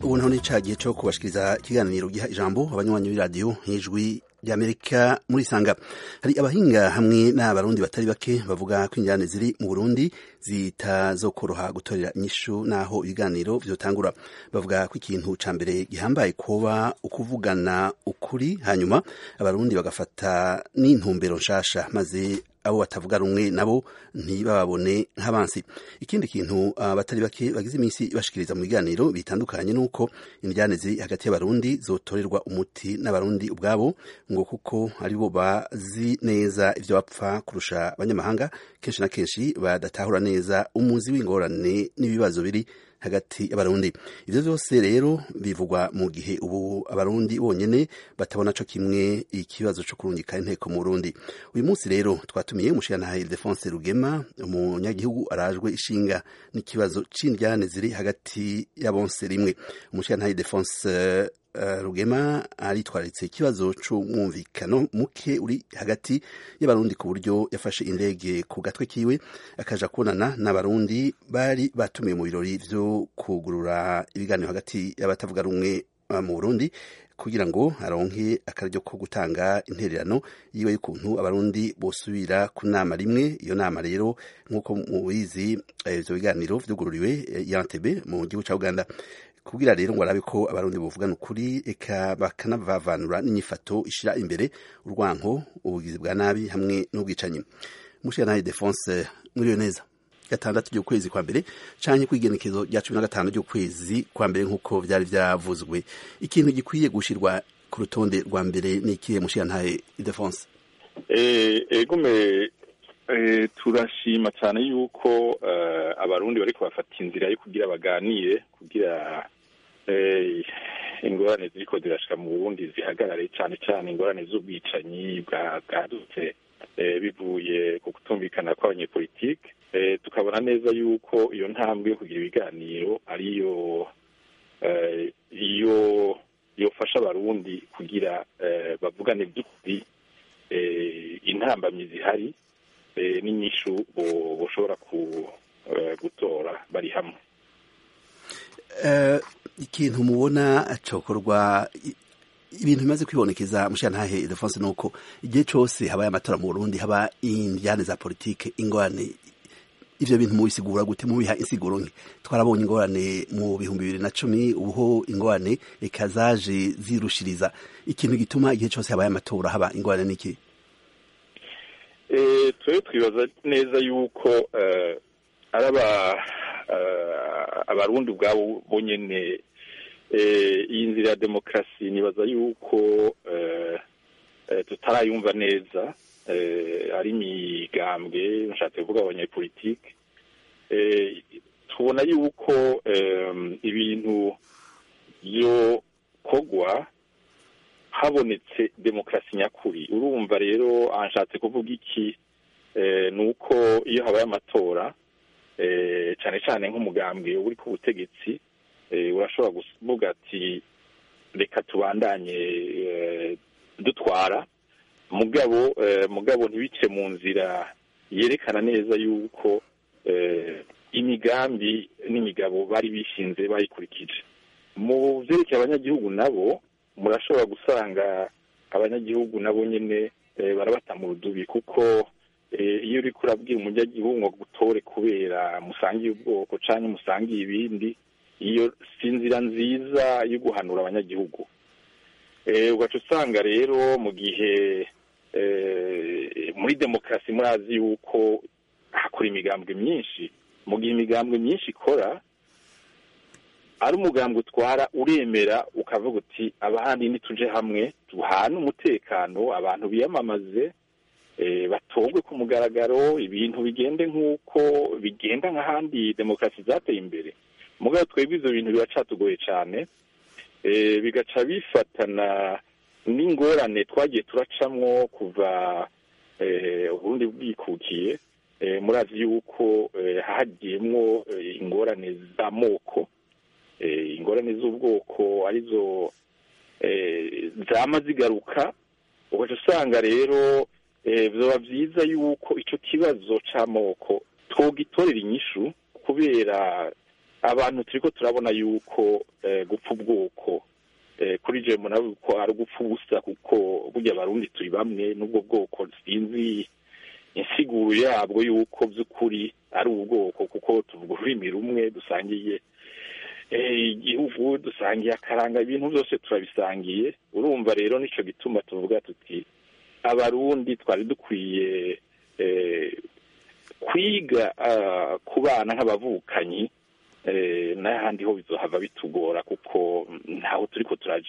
ubu naho ni ca gihe co kubashikiriza ikiganiro giha ijambo abanywanyi b'iradiyo nk'ijwi ry'amerika muri sanga hari abahinga hamwe n'abarundi batari bake bavuga ko injyane ziri mu burundi zitazokoroha gutorera inyishu n'aho ibiganiro vyotangura bavuga ko ikintu ca mbere gihambaye kuba ukuvugana ukuri hanyuma abarundi bagafata n'intumbero nshasha maze abo batavuga rumwe nabo ntibababone nk'abansi ikindi kintu abatari bake bagize iminsi bashikiriza mu biganiro bitandukanye nuko indyane ziri hagati y'abarundi zotorerwa umuti n'abarundi ubwabo ngo kuko aribo bazi neza ivyo bapfa kurusha abanyamahanga kenshi na kenshi badatahura neza umuzi w'ingorane n'ibibazo biri hagati y'abarundi ivyo vyose rero bivugwa mu gihe ubu abarundi bonyene batabona co kimwe ikibazo co kurungika inteko mu Burundi uyu munsi rero twatumiye umushirantahe Ildefonse Rugema umunyagihugu arajwe ishinga n'ikibazo c'indyane ziri hagati y'abonse rimwe umushirantahe Ildefonse Uh, Rugema aritwararitse ikibazo c'umwumvikano muke uri hagati y'abarundi ku buryo yafashe indege ku gatwe kiwe akaja kubonana n'abarundi bari batumiwe mu birori vyo kugurura ibiganiro hagati y'abatavuga rumwe uh, mu Burundi kugira ngo aronke akaryo ko gutanga intererano yiwe y'ukuntu abarundi bosubira ku nama rimwe iyo nama rero nk'uko mubizi ivyo biganiro vyugururiwe Yantebe mu gihugu ca Uganda kugira rero ngo arabe ko abarundi buvugana ukuri eka bakanavavanura n'inyifato ishira imbere urwanko ubugizi bwa nabi hamwe n'ubwicanyi mushiranaye Defonse muriyo neza gatandatu ry'ukwezi kwa mbere canke kwigenekezo rya cumi na gatanu ry'ukwezi kwa mbere nk'uko vyari vyavuzwe ikintu gikwiye gushirwa ku rutonde rwa mbere ni ikihe mushiranaye Defonse egume turashima cyane yuko abarundi bariko bafata inzira yo kugira baganire kugira ingorane ziriko zirashika mu burundi zihagarare cyane cyane ingorane z'ubwicanyi bwadutse bivuye ku kutumvikana kw'abanyepolitike tukabona neza yuko iyo ntambwe yo kugira ibiganiro ariyo iyo yofasha abarundi kugira bavugane by'ukuri intambamyi zihari n'inyishu bushobora gutora bari hamwe ikintu mubona cokorwa ibintu bimaze kwibonekeza mushirantahe Ildefonse nuko igihe cose habaye amatora mu Burundi haba indyane za politike ingorane ivyo bintu mubisigura gute mubiha insiguro nke twarabonye ingorane mu bihumbi bibiri na cumi ubuho ingorane eka zaje zirushiriza ikintu gituma igihe cose habaye amatora haba ingorane n'iki twe twibaza neza yuko ari abarundi ubwabo bonyene iyi nzira ya demokarasi nibaza yuko tutarayumva neza ari imigambwe nshatse kuvuga abanyepolitike tubona yuko ibintu byokorwa habonetse demokarasi nyakuri urumva rero anshatse kuvuga iki ni uko iyo habaye amatora cyane cyane nk'umugambwe uri ku butegetsi urashobora kuvuga ati reka tubandanye dutwara mugabo mugabo ntibice mu nzira yerekana neza yuko imigambi n'imigabo bari bishinze bayikurikije mu byerekeye abanyagihugu nabo murashobora gusanga abanyagihugu nabo nyine barabata mu rudubi kuko iyo uri kurabwira umunyagihugu ngo gutore kubera musangiye ubwoko cyangwa musangiye ibindi iyo si inzira nziza yo guhanura abanyagihugu ugaca usanga rero mu gihe muri demokarasi murazi yuko hakora imigambwe myinshi mu gihe imigambwe myinshi ikora ari umugambwe utwara uremera ukavuga uti abahandi nituje hamwe duhane umutekano abantu biyamamaze batogwe ku mugaragaro ibintu bigende nk'uko bigenda nk'ahandi demokarasi zateye imbere mugabo twebwe ibyo bintu biracatugoye cyane bigaca bifatana n'ingorane twagiye turacamwo kuva uburundi bwikukiye murazi yuko hagiyemwo ingorane z'amoko ingorane z'ubwoko arizo zama zigaruka ugaca usanga rero byaba byiza yuko icyo kibazo cy'amoko twogitorera inyishu kubera abantu turiko turabona yuko gupfa ubwoko kuri je mbona ko ari ugupfa ubusa kuko burya abarundi turi bamwe n'ubwo bwoko sinzi insiguro yabwo yuko by'ukuri ari ubwoko kuko tuvuga ururimi rumwe dusangiye igihugu dusangiye akaranga ibintu byose turabisangiye urumva rero nicyo gituma tuvuga tuti abarundi twari dukwiye kwiga kubana nk'abavukanyi n'ahandi ho bizohava bitugora kuko ntaho turi ko turaja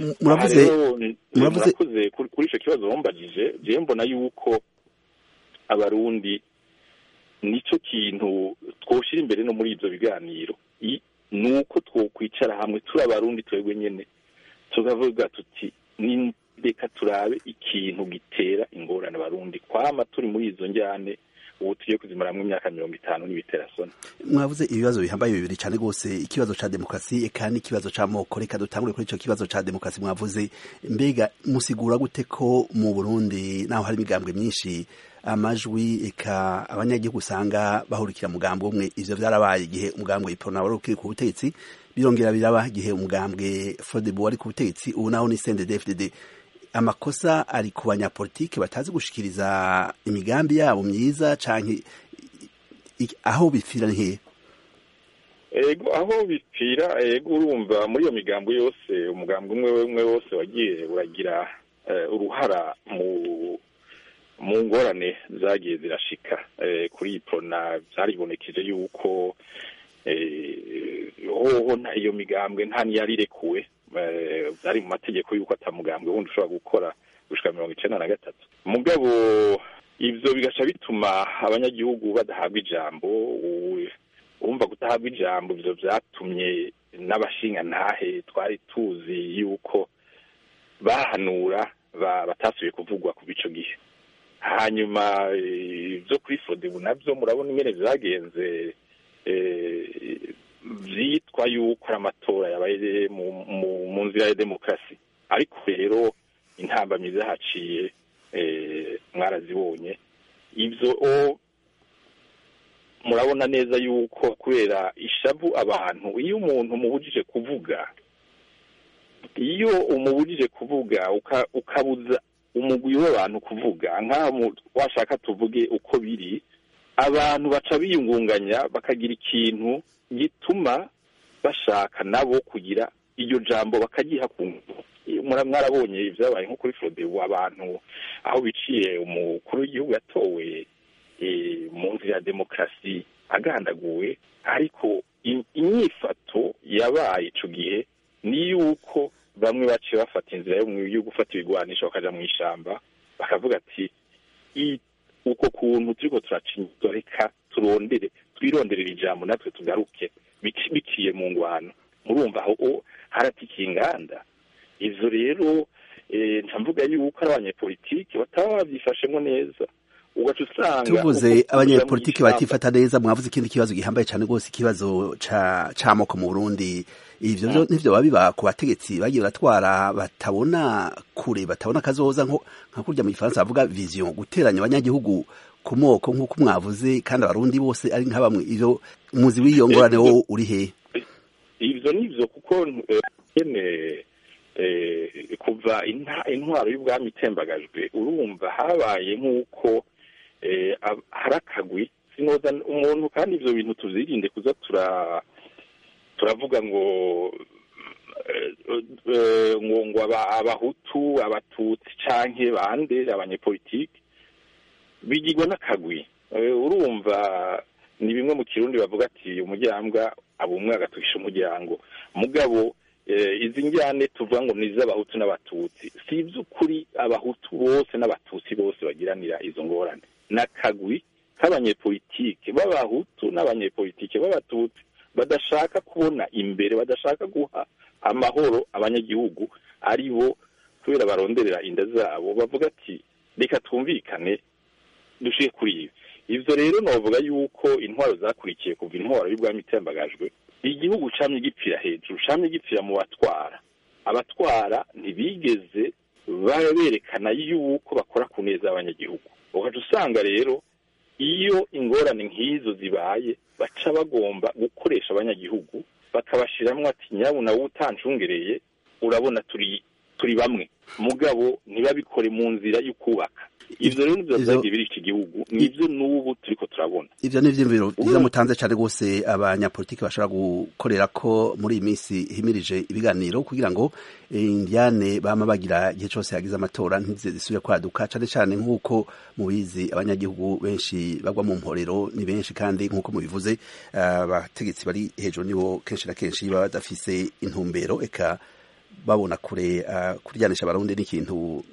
muravuze kuri icyo kibazo wambagije jewe mbona yuko abarundi nicyo kintu twoshira imbere no muri ibyo biganiro ni uko twokwicara hamwe turi abarundi twebwe nyine tukavuga tuti reka turabe ikintu gitera ingorane abarundi kwama turi muri izo njyane ubu tugiye kuzimaramo imyaka mirongo itanu n'ibiterasoni mwavuze ibibazo bihambaye bibiri cyane rwose ikibazo cya demokarasi eka n'ikibazo cy'amoko reka dutangure kuri icyo kibazo cya demokarasi mwavuze mbega musigura gute ko mu burundi naho hari imigambwe myinshi amajwi eka abanyagihugu usanga bahurikira mugambwe umwe ivyo vyarabaye igihe umugambwe iprona wari ukiri ku butegetsi birongera biraba igihe umugambwe frodebu wari ku butegetsi ubu naho ni cndd amakosa ari ku banyapolitiki batazi gushikiriza imigambi yabo myiza canke aho bipfira ni hehe ego aho bipfira ego urumva muri iyo migambo yose umugambi umwe umwe wose wagiye uragira uruhara mu mu ngorane zagiye zirashika kuri iyi prona byaribonekeje yuko hoho iyo migambwe nta niyararekuwe byari mu mategeko y'uko atamugambwe wundi ushobora gukora gushika mirongo icenda na gatatu mugabo ivyo bigaca bituma abanyagihugu badahabwa ijambo urumva kudahabwa ijambo ivyo vyatumye n'abashingantahe twari tuzi yuko bahanura batasubiye kuvugwa kuva ico gihe hanyuma ibyo kuri fodebu nabyo murabona ingene vyagenze vyitwa yuko ari amatora yabaye mu nzira ya demokarasi ariko rero intambamyi zahaciye mwarazibonye ivyo murabona neza yuko kubera ishavu abantu iyo umuntu umubujije kuvuga iyo umubujije kuvuga ukabuza umugwi w'abantu kuvuga nk'aho washaka tuvuge uko biri abantu baca biyungunganya bakagira ikintu gituma bashaka nabo kugira iryo jambo bakagiha ku mwarabonye ibyabaye nko kuri fodebu abantu aho biciye umukuru w'igihugu yatowe mu nzira ya demokarasi agandaguwe ariko inyifato yabaye icyo gihe ni yuko bamwe baciye bafata inzira yo gufata ibigwanisho bakaja mu ishamba bakavuga ati uko kuntu turiko turacinyizwa reka turondere twironderera ijambo natwe tugaruke biciye mu ngwano murumva aho haratikiye inganda ivyo rero ntamvuga yuko ari abanyepolitiki bataba bavyifashemwo neza ugaca usanga tuvuze abanyepolitiki batifata neza mwavuze ikindi kibazo gihambaye cyane rwose ikibazo c'amoko mu burundi ivyo vyo nivyo biba biba ku bategetsi bagiye baratwara batabona kure batabona kazoza nka kurya mu gifaransa bavuga vision guteranya abanyagihugu ku moko nk'uko mwavuze kandi abarundi bose ari nka bamwe ivyo muzi w'iyo ngorane wo uri hehe ivyo nivyo kuko nyene kuva intwaro y'ubwami itembagajwe urumva habaye nk'uko hari akagwi sinoza umuntu kandi ivyo bintu tuzirinde kuza tura turavuga ngo ngo ngo abahutu abatutsi canke bande abanyepolitiki bigirwa n'akagwi urumva ni bimwe mu kirundi bavuga ati umuryango abumwe agatukisha umuryango mugabo izi njyane tuvuga ngo ni iz'abahutu n'abatutsi si iby'ukuri abahutu bose n'abatutsi bose bagiranira izo ngorane n'akagwi k'abanyepolitike b'abahutu n'abanyepolitike b'abatutsi badashaka kubona imbere badashaka guha amahoro abanyagihugu ari bo kubera baronderera inda zabo bavuga ati reka twumvikane dushiye kuri ibi ivyo rero novuga yuko intwaro zakurikiye kuva intwaro y'ubwami itembagajwe igihugu camye gipfira hejuru camye gipfira mu batwara abatwara ntibigeze berekana yuko bakora ku neza y'abanyagihugu ugaca usanga rero iyo ingorane nk'izo zibaye baca bagomba gukoresha abanyagihugu bakabashiramwo ati nyabuna wowe utancungereye urabona turi turi bamwe mugabo ntibabikore mu nzira y'ukubaka ivyo rero nivyo vyagiye biri iki gihugu nivyo n'ubu turiko turabona ivyo ni ivyiyumviro vyiza mutanze cane rwose abanyapolitiki bashobora gukorera ko muri iyi minsi himirije ibiganiro kugira ngo indiane bama bagira igihe cose hagize amatora ntize zisubire kwaduka cane cane nk'uko mubizi abanyagihugu benshi bagwa mu mporero ni benshi kandi nk'uko mubivuze abategetsi bari hejuru nibo kenshi na kenshi baba badafise intumbero eka babona kure uh, kuryanisha abarundi n'ikintu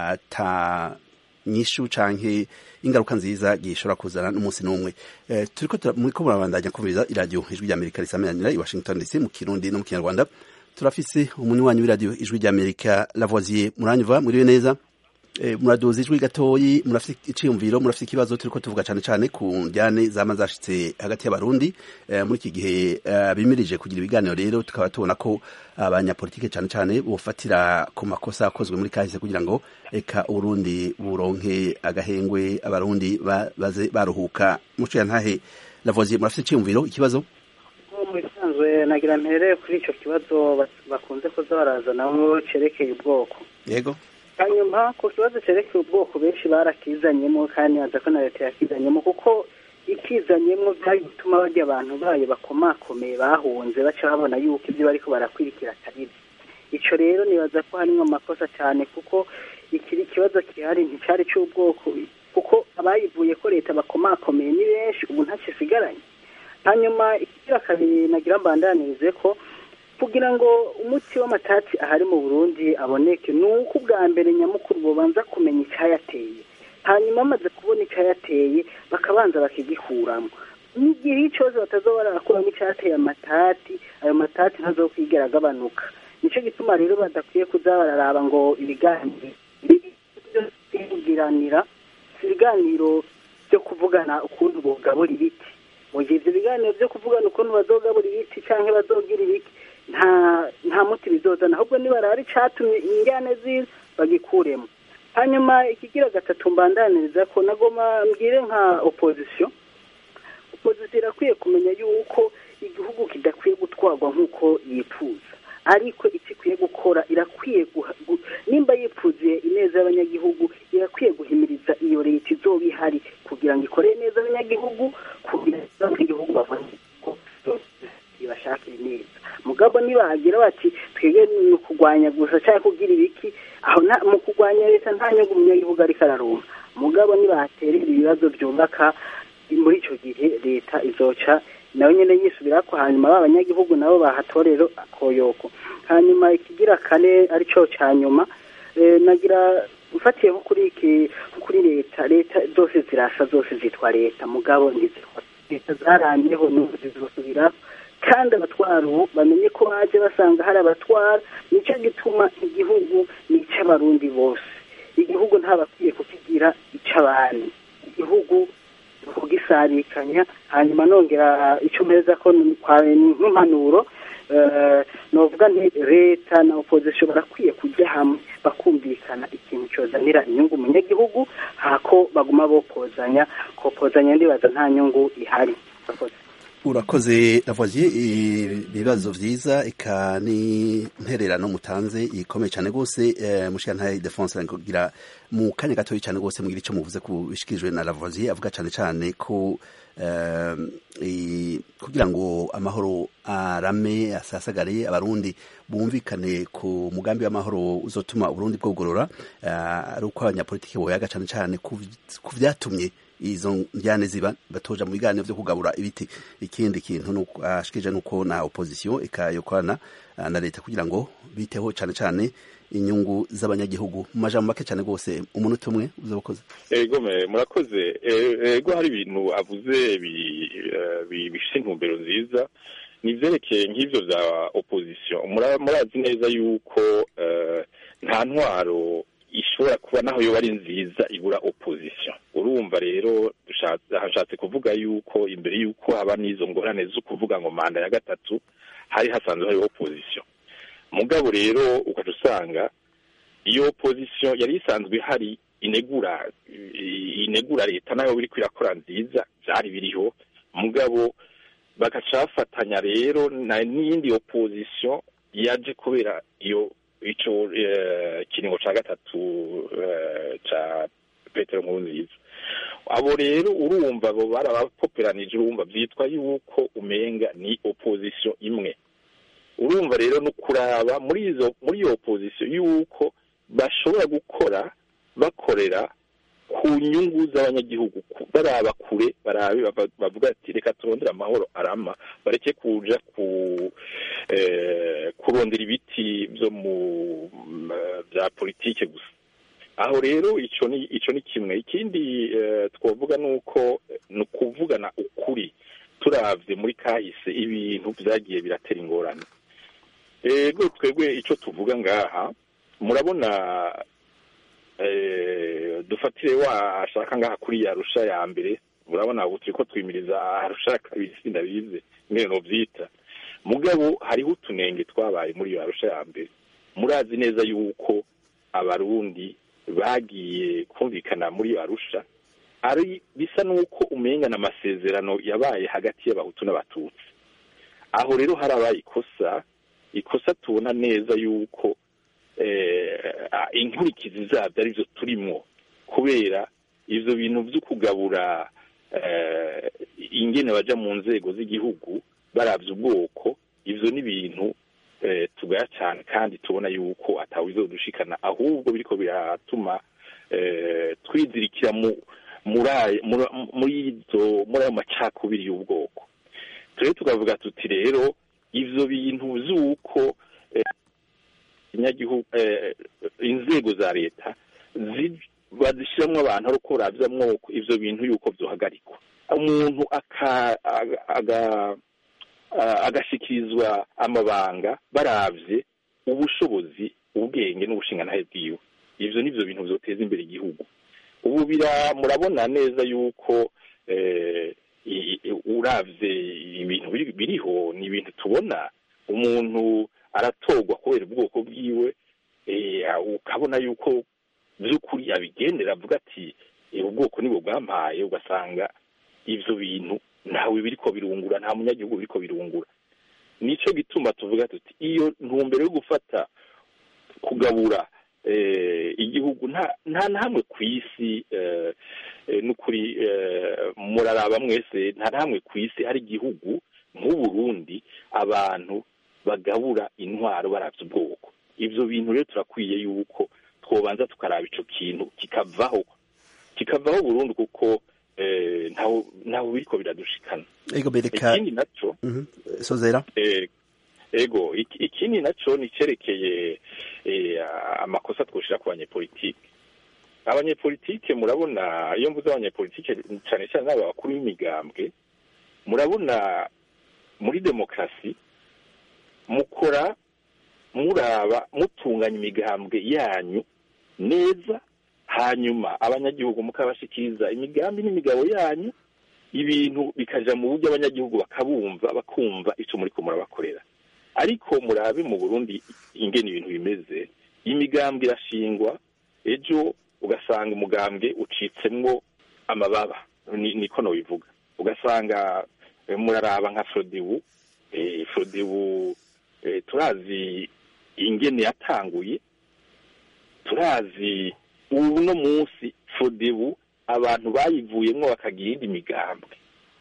ata nyishu canke ingaruka nziza gishobora kuzana n'umunsi n'umwe eh, turiko muriko murabandanya kumviriza iradiyo ijwi rya amerika risameranira i washington dc mu kirundi no mu kinyarwanda turafise umuntu wanyu w'iradiyo ijwi rya amerika lavoisier muranyuva muriwe neza eh, muraduza ijwi gatoyi murafise iciyumviro murafise ikibazo turiko tuvuga cane cane ku njyane zama zashitse hagati y'abarundi eh, muri iki gihe uh, bimirije kugira ibiganiro rero tukaba tubona ko abanyapolitike cane cane bofatira ku makosa akozwe muri kahise kugira ngo eka uburundi buronke agahengwe abarundi baze baruhuka muco ya ntahe lavoisier murafise iciyumviro ikibazo mu bisanzwe nagira mpereye kuri ico kibazo bakunze kuza barazanamwo cerekeye ubwoko yego hanyuma ku kibazo cerekeye ubwoko benshi barakizanyemo kandi aza ko na leta yakizanyemo kuko ikizanyemo byari gutuma barya abantu bayo bakomakomeye bahunze baca babona yuko ibyo bariko barakwirikira atari ico rero nibaza ko harimwo amakosa cyane kuko ikiri ikibazo gihari nticari c'ubwoko kuko abayivuye ko leta bakomakomeye ni benshi ubu ntacisigaranye hanyuma ikigira kabiri nagira mbandanirize ko kugira ngo umuti w'amatati ahari mu burundi aboneke ni uko ubwa mbere nyamukuru bubanza kumenya icyayateye hanyuma bamaze kubona icyayateye bakabanza bakigikuramo n'igihe cyose batazoba barakuramo icyateye amatati ayo matati ntazokwigera agabanuka nicyo gituma rero badakwiye kuza bararaba ngo ibiganiro kugiranira ibiganiro byo kuvugana ukuntu bugabura ibiti mu gihe ibyo biganiro byo kuvugana ukuntu bazogabura ibiti cyangwa bazogira ibiki nta nta muti bizozana ahubwo nibarara icatumye ingane ziza bagikuremo hanyuma ikigira gatatu mbandaniriza ko nagoma mbwire nka opozisiyo opozisiyo irakwiye kumenya yuko igihugu kidakwiye gutwarwa nk'uko yifuza ariko icyo ikwiye gukora irakwiye nimba yipfuziye ineza y'abanyagihugu irakwiye guhimiriza iyo leta izoba ihari kugira ngo ikore neza abanyagihugu kugira ngo abanyagihugu babone ko ibashakire neza mugabo nibagira bati twebwe ni ukurwanya gusa cyangwa kugira ibiki aho mu kurwanya leta nta nyungu umunyagihugu ariko araronka mugabo nibahaterera ibibazo byubaka muri icyo gihe leta izoca nawe nyine yisubira ko hanyuma b'abanyagihugu nabo bahatorero akoyoko hanyuma ikigira kane aricyo cya nyuma nagira ufatiye nko kuri iki kuri leta leta zose zirasa zose zitwa leta mugabo ntizitwa leta zaramyeho n'ubu zizosubiraho kandi abatwara ubu bamenye ko baje basanga hari abatwara nicyo gituma igihugu ni icy'abarundi bose igihugu ntabakwiye kukigira icy'abandi igihugu kugisarikanya hanyuma nongera icyo meza ko nk'impanuro novuga nti leta na opozisiyo barakwiye kujya hamwe bakumvikana ikintu cyozanira inyungu umunyagihugu hako baguma bopozanya kopozanya ndibaza nta nyungu ihari urakoze lavoisier ibibazo vyiza eka ni ntererano mutanze ikomeye cyane rwose mushikantaye defense kugira mu kanya gatoya cyane rwose mugira icyo muvuze ku bishikirijwe na lavoisier avuga cyane cyane ko kugira ngo amahoro arame asasagare abarundi bumvikane ku mugambi w'amahoro uzotuma uburundi bwogorora ari uko abanyapolitiki boyaga cyane cyane ku vyatumye izo njyane ziba batoja mu biganiro vyo kugabura ibiti ikindi kintu ashikije nuko na opposition ikayokorana na leta kugira ngo biteho cyane cyane inyungu z'abanyagihugu mu majambo make cyane rwose umunota umwe uzabukoze ego murakoze ego hari ibintu avuze bifite intumbero nziza ni ivyerekeye nk'ivyo vya opposition murazi neza yuko nta ntwaro ishobora kuba naho yoba ari nziza ibura opposition urumva rero hashatse kuvuga yuko imbere yuko haba n'izo ngorane zo kuvuga ngo manda ya gatatu hari hasanzwe hariho opposition mugabo rero ukaca usanga iyo opposition yari isanzwe ihari inegura inegura leta nayo biri kwirakora nziza byari biriho mugabo bagaca bafatanya rero n'iyindi opposition yaje kubera iyo ico kiringo ca gatatu ca petero nkurunziza abo rero urumva abo barabapoperanije urumva byitwa yuko umenga ni opposition imwe urumva rero no kuraba muri izo muri iyo opposition yuko bashobora gukora bakorera ku nyungu z'abanyagihugu baraba kure barabe bavuga ati reka turondere amahoro arama bareke kuja ku kurondera ibiti byo mu bya politike gusa aho rero ico ni ico ni kimwe ikindi twavuga nuko ni ukuvugana ukuri turavye muri kahise ibintu vyagiye biratera ingorane ego twebwe ico tuvuga ngaha murabona dufatire washaka ngaha kuri yarusha ya mbere murabona ubu turiko twimiriza arusha ya kabiri sindabize ngene novyita mugabo hariho utunenge twabaye muri iyo arusha ya mbere murazi neza yuko abarundi bagiye kumvikana muri iyo arusha ari bisa n'uko umengana amasezerano yabaye hagati y'abahutu n'abatutsi aho rero harabaye ikosa ikosa tubona neza yuko inkurikizi zabyo arizo turimo kubera ivyo bintu vyo kugabura ingene baja mu nzego z'igihugu baravye ubwoko ivyo ni ibintu tugaya cyane kandi tubona yuko atawizodushikana ahubwo biriko biratuma twizirikira muri izo muri ayo macakubiri y'ubwoko turere tukavuga tuti rero ivyo bintu vy'uko inzego za leta bazishyiramo abantu ari uko barabyamwo ivyo bintu yuko vyohagarikwa umuntu agashikirizwa amabanga baravye ubushobozi ubwenge n'ubushinganahe bwiwe ivyo nivyo bintu vyoteza imbere igihugu ubu bira murabona neza yuko uravye ibintu biriho ni ibintu tubona umuntu aratorwa kubera ubwoko bwiwe ukabona yuko by'ukuri abigendera avuga ati ubwoko nibwo bwampaye ugasanga ivyo bintu ntawe biriko birungura nta munyagihugu biriko birungura nico gituma tuvuga tuti iyo ntumbero yo gufata kugabura igihugu nta na hamwe ku isi n'ukuri muraraba mwese nta na hamwe ku isi hari igihugu nk'uburundi abantu bagabura intwaro baravye ubwoko ivyo bintu rero turakwiye yuko twobanza tukaraba ico kintu kikavaho kikavaho burundu kuko ntaho biriko biradushikana ego bereka ikindi naco sozera ego ikindi naco ni cerekeye amakosa twoshira ku banyepolitike abanyepolitike murabona iyo mvuze abanyepolitike cane cane n'aba bakuru b'imigambwe murabona muri demokarasi mukora muraba mutunganya imigambwe yanyu neza hanyuma abanyagihugu mukabashikiriza imigambi n'imigabo yanyu ibintu bikaja mu buryo abanyagihugu bakabumva bakumva ico muriko murabakorera ariko murabe mu burundi ingene ibintu bimeze imigambwe irashingwa ejo ugasanga umugambwe ucitsemwo amababa niko nobivuga ugasanga muraraba nka frodebu frodebu turazi ingene yatanguye turazi uno munsi fodebu abantu bayivuyemwo bakagira iyindi migambwe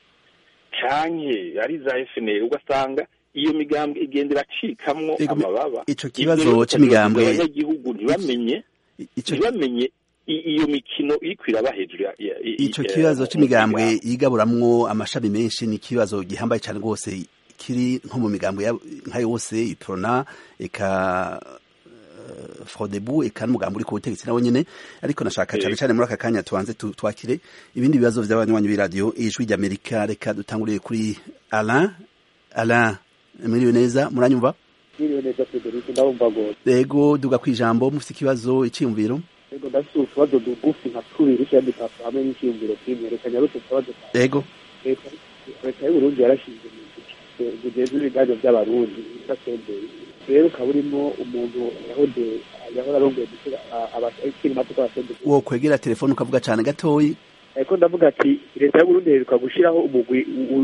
canke ari za FNL ugasanga iyo migambwe igenda iracikamwo amababa ico kibazo c'imigambwe abanyagihugu ntibamenye ntibamenye iyo mikino iriko iraba hejuru ico kibazo c'imigambwe yigaburamwo amashami menshi ni ikibazo gihambaye cane rwose kiri nko mu migambwe nka yose iprona eka frodebu eka n'umugambi uri ku butegetsi nawe nyene ariko nashaka cane cane muri aka kanya tubanze twakire ibindi bibazo vy'abanywanyi b'iradiyo ijwi ry'amerika reka dutanguriye kuri alain alain mwiriwe neza muranyumva mwiriwe neza frederic ndabumva gose yego duga kwijambo mufite ikibazo iciyumviro yego ndafite utubazo dugufi nka tubiri kandi dutatu hamwe n'iciyumviro kimwe reka nyarutse utubazo yego leta y'uburundi yarashinze bugeze ibiganiro by'abarundi bita senderi rero ukaba urimo umuntu yahoze yahora arongoye abakiri mato k'abasenze wo kwegera telefone ukavuga cyane gatoyi ariko ndavuga ati leta y'uburundi iheruka gushyiraho umugwi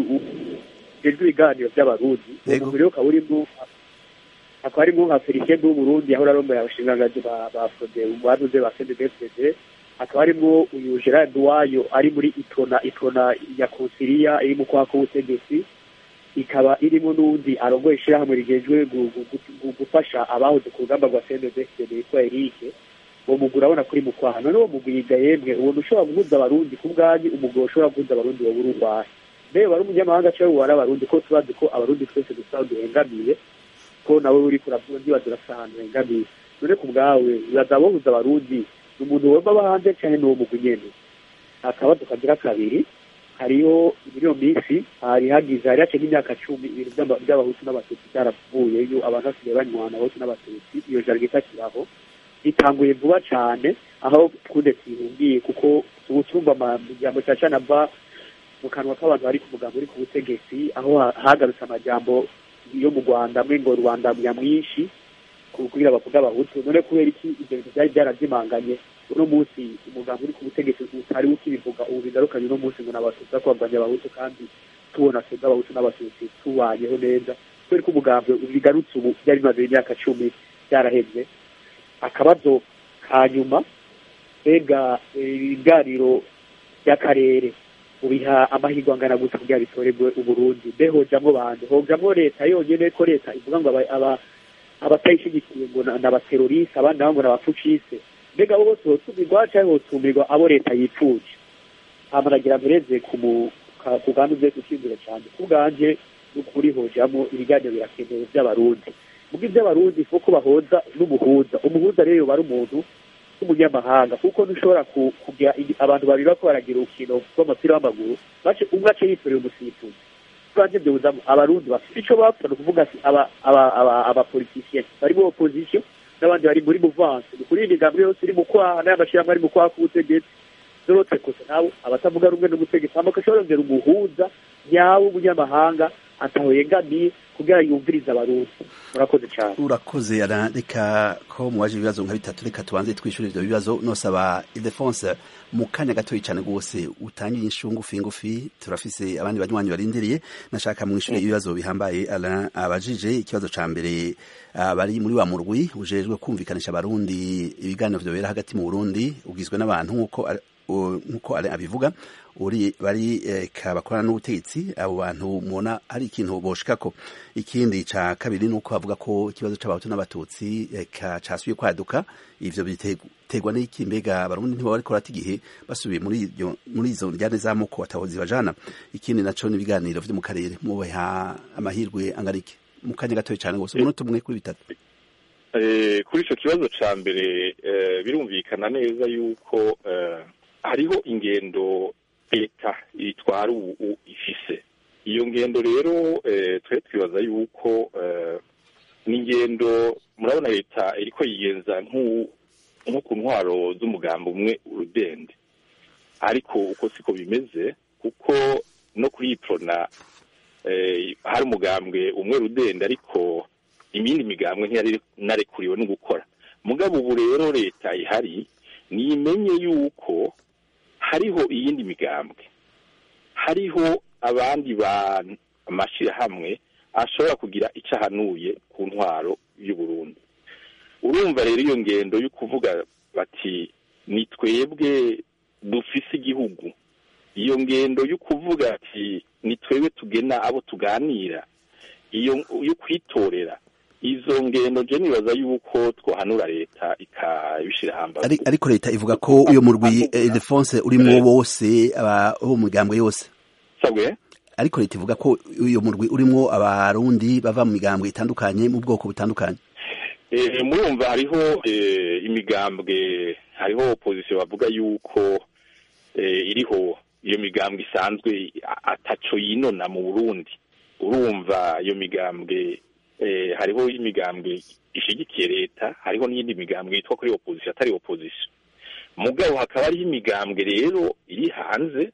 ujejwe ibiganiro by'abarundi uwo Yego. mugwi rero ukaba urimo hakaba harimo nka felicien bw'uburundi yahora arongoye abashingangazi ba ba frode banuze ba cndfdd hakaba harimo uyu gerard wayo ari muri itona itona ya konsiliya iri mu kwaha k'ubutegetsi ikaba irimo n'undi arongoye ishyirahamwe rigejwe gu- gu- gu- gufasha abahoze ku rugamba rwa cndfdd yitwa erike uwo mugwi urabona kuri mu kwaha none uwo mugwi yiga yemwe ubona ushobora guhuza abarundi ku bwanyu umugwi ushobora guhuza abarundi wowe uri urwahe mbere wari umunyamahanga cyangwa wari abarundi ko tubazi ko abarundi twese dusa duhengamiye ko nawe uri kuravuga ndibaza urasa ahantu hengamiye none ku bwawe uraza bohuza abarundi ni umuntu wumva aba hanze cyangwa ni uwo mugwi nyene akabazo kagira kabiri hariho muri iyo minsi hari hagize hari haciye nk'imyaka cumi ibintu by'aba- by'abahutu n'abatutsi byaravuye iyo abantu basigaye banywana abahutu n'abatutsi iyo jaride itakiraho itanguye vuba cyane aho twude twihumbiye kuko ubu tumva amajambo cyane cyane ava mu kanwa k'abantu bari ku mugambo uri ku butegetsi aho ha- hagarutse amajambo yo mu rwanda amwe ngo rwanda nyamwinshi ku- kugira bavuga abahutu none kubera iki ibyo bintu byari byarazimanganye uno munsi umugambo uri ku butegetsi utari ukibivuga ubu bigarukanye uno munsi ngo n'abatutsi ko barwanya abahutu kandi tubona twebwe abahutu n'abatutsi tubanyeho neza kubera ko umugambo bigarutse ubu byari bimaze imyaka cumi byarahebye akabazo ka nyuma mbega eh, ibiganiro by'akarere ubiha amahirwe angana gute kugira bitorerwe uburundi mbe hojamwo bande hojamwo leta yonyene ko leta ivuga ngo aba- aba- abatayishigikiye ngo na- n'abateroriste abandi nabo ngo n'abapfucise mbega abo bose hotumirwa canke hotumirwa abo leta yipfuje hama nagira mpereze ku mu- ka- ku bwandu bwe gushimira cyane ku bwanje n'ukuri hojamwo ibiganiro birakenewe by'abarundi mugo iby'abarundi kuko bahoza n'umuhuza umuhuza rero yoba ari umuntu w'umunyamahanga kuko ntushobora ku- kugira igi- abantu babiri bako baragira urukino rw'umupira w'amaguru bace umwe ace yitorera umusifuzi bwanjye byuzamo abarundi bafite icyo bapfa ni ukuvuga ati aba- aba- aba- abapolitisiye bari muri opposition n'abandi bari muri muvanse ni kuri iyi migambi yose iri mu kwaha n'aya mashyirahamwe ari mu kwaha k'ubutegetsi zorotse gusa nabo abatavuga rumwe n'ubutegetsi hama agashobora rongera umuhuza nyawe w'umunyamahanga ataho yegamiye kugira yumvirize abarundi murakoze cyane urakoze ara reka ko muwaje ibibazo nka bitatu reka tubanze twishyure ivyo bibazo nosaba Ildefonse mu kanya gatoyi cyane rwose utangiye inshu ngufi ngufi turafise abandi banywanyi barindiriye nashaka mwishyure ibibazo bihambaye ara abajije ikibazo ca mbere ah, bari muri wa murwi ujejwe kumvikanisha abarundi ibiganiro vyobera hagati mu Burundi ugizwe n'abantu nkuko ari- u- nkuko ari abivuga uri bari eh, ka bakorana n'ubutegetsi abo bantu mubona ari ikintu boshikako ikindi ca kabiri nuko bavuga ko ikibazo c'abahutu n'abatutsi eh, ka casubiye kwaduka ivyo biterwa n'iki mbega abarundi ntibo bariko barata igihe basubiye muri iryo muri izo njyane z'amoko batahozi bajana ikindi naco n'ibiganiro vyo mu karere mubaha amahirwe angana iki mu kanya gatoya cane gose umunota umwe kuri bitatu Eh, kuri icyo kibazo cya mbere eh, birumvikana neza yuko eh, hariho ingendo leta itwara ubu u- ifise iyo ngendo rero eh, twe twibaza yuko eh, ni ingendo murabona leta iriko yigenza nk'u- nko ku ntwaro z'umugambi umwe urudende ariko uko siko bimeze kuko no kuri iyi prona eh, hari umugambwe umwe rudende ariko imindi migambwe ntiyari narekuriwe no gukora mugabo ubu rero leta ihari nimenye yuko hariho iyindi migambwe hariho abandi bantu amashyirahamwe ashobora kugira icyo ahanuye ku ntwaro y'uburundi urumva rero iyo ngendo yo kuvuga bati ni twebwe dufise igihugu iyo ngendo yo kuvuga ati ni twebwe tugena abo tuganira iyo yo kwitorera izo ngendo je nibaza yuko twohanura leta ikabishira hambavu Ari- ariko leta ivuga ko uyo murwi eh, Ildefonse urimwo bose aba bo mu migambwe yose sabwe ariko leta ivuga ko uyo murwi urimwo abarundi bava mu migambwe itandukanye mu bwoko butandukanye Eh, murumva hariho eh, imigambwe hariho opposition bavuga yuko eh, iriho iyo migambwe isanzwe a- ataco yinona mu Burundi urumva iyo migambwe eh, hariho imigambwe ishigikiye leta hariho n'iyindi migambwe yitwa kuri opposition atari opposition mugabo hakaba hariho imigambwe rero iri hanze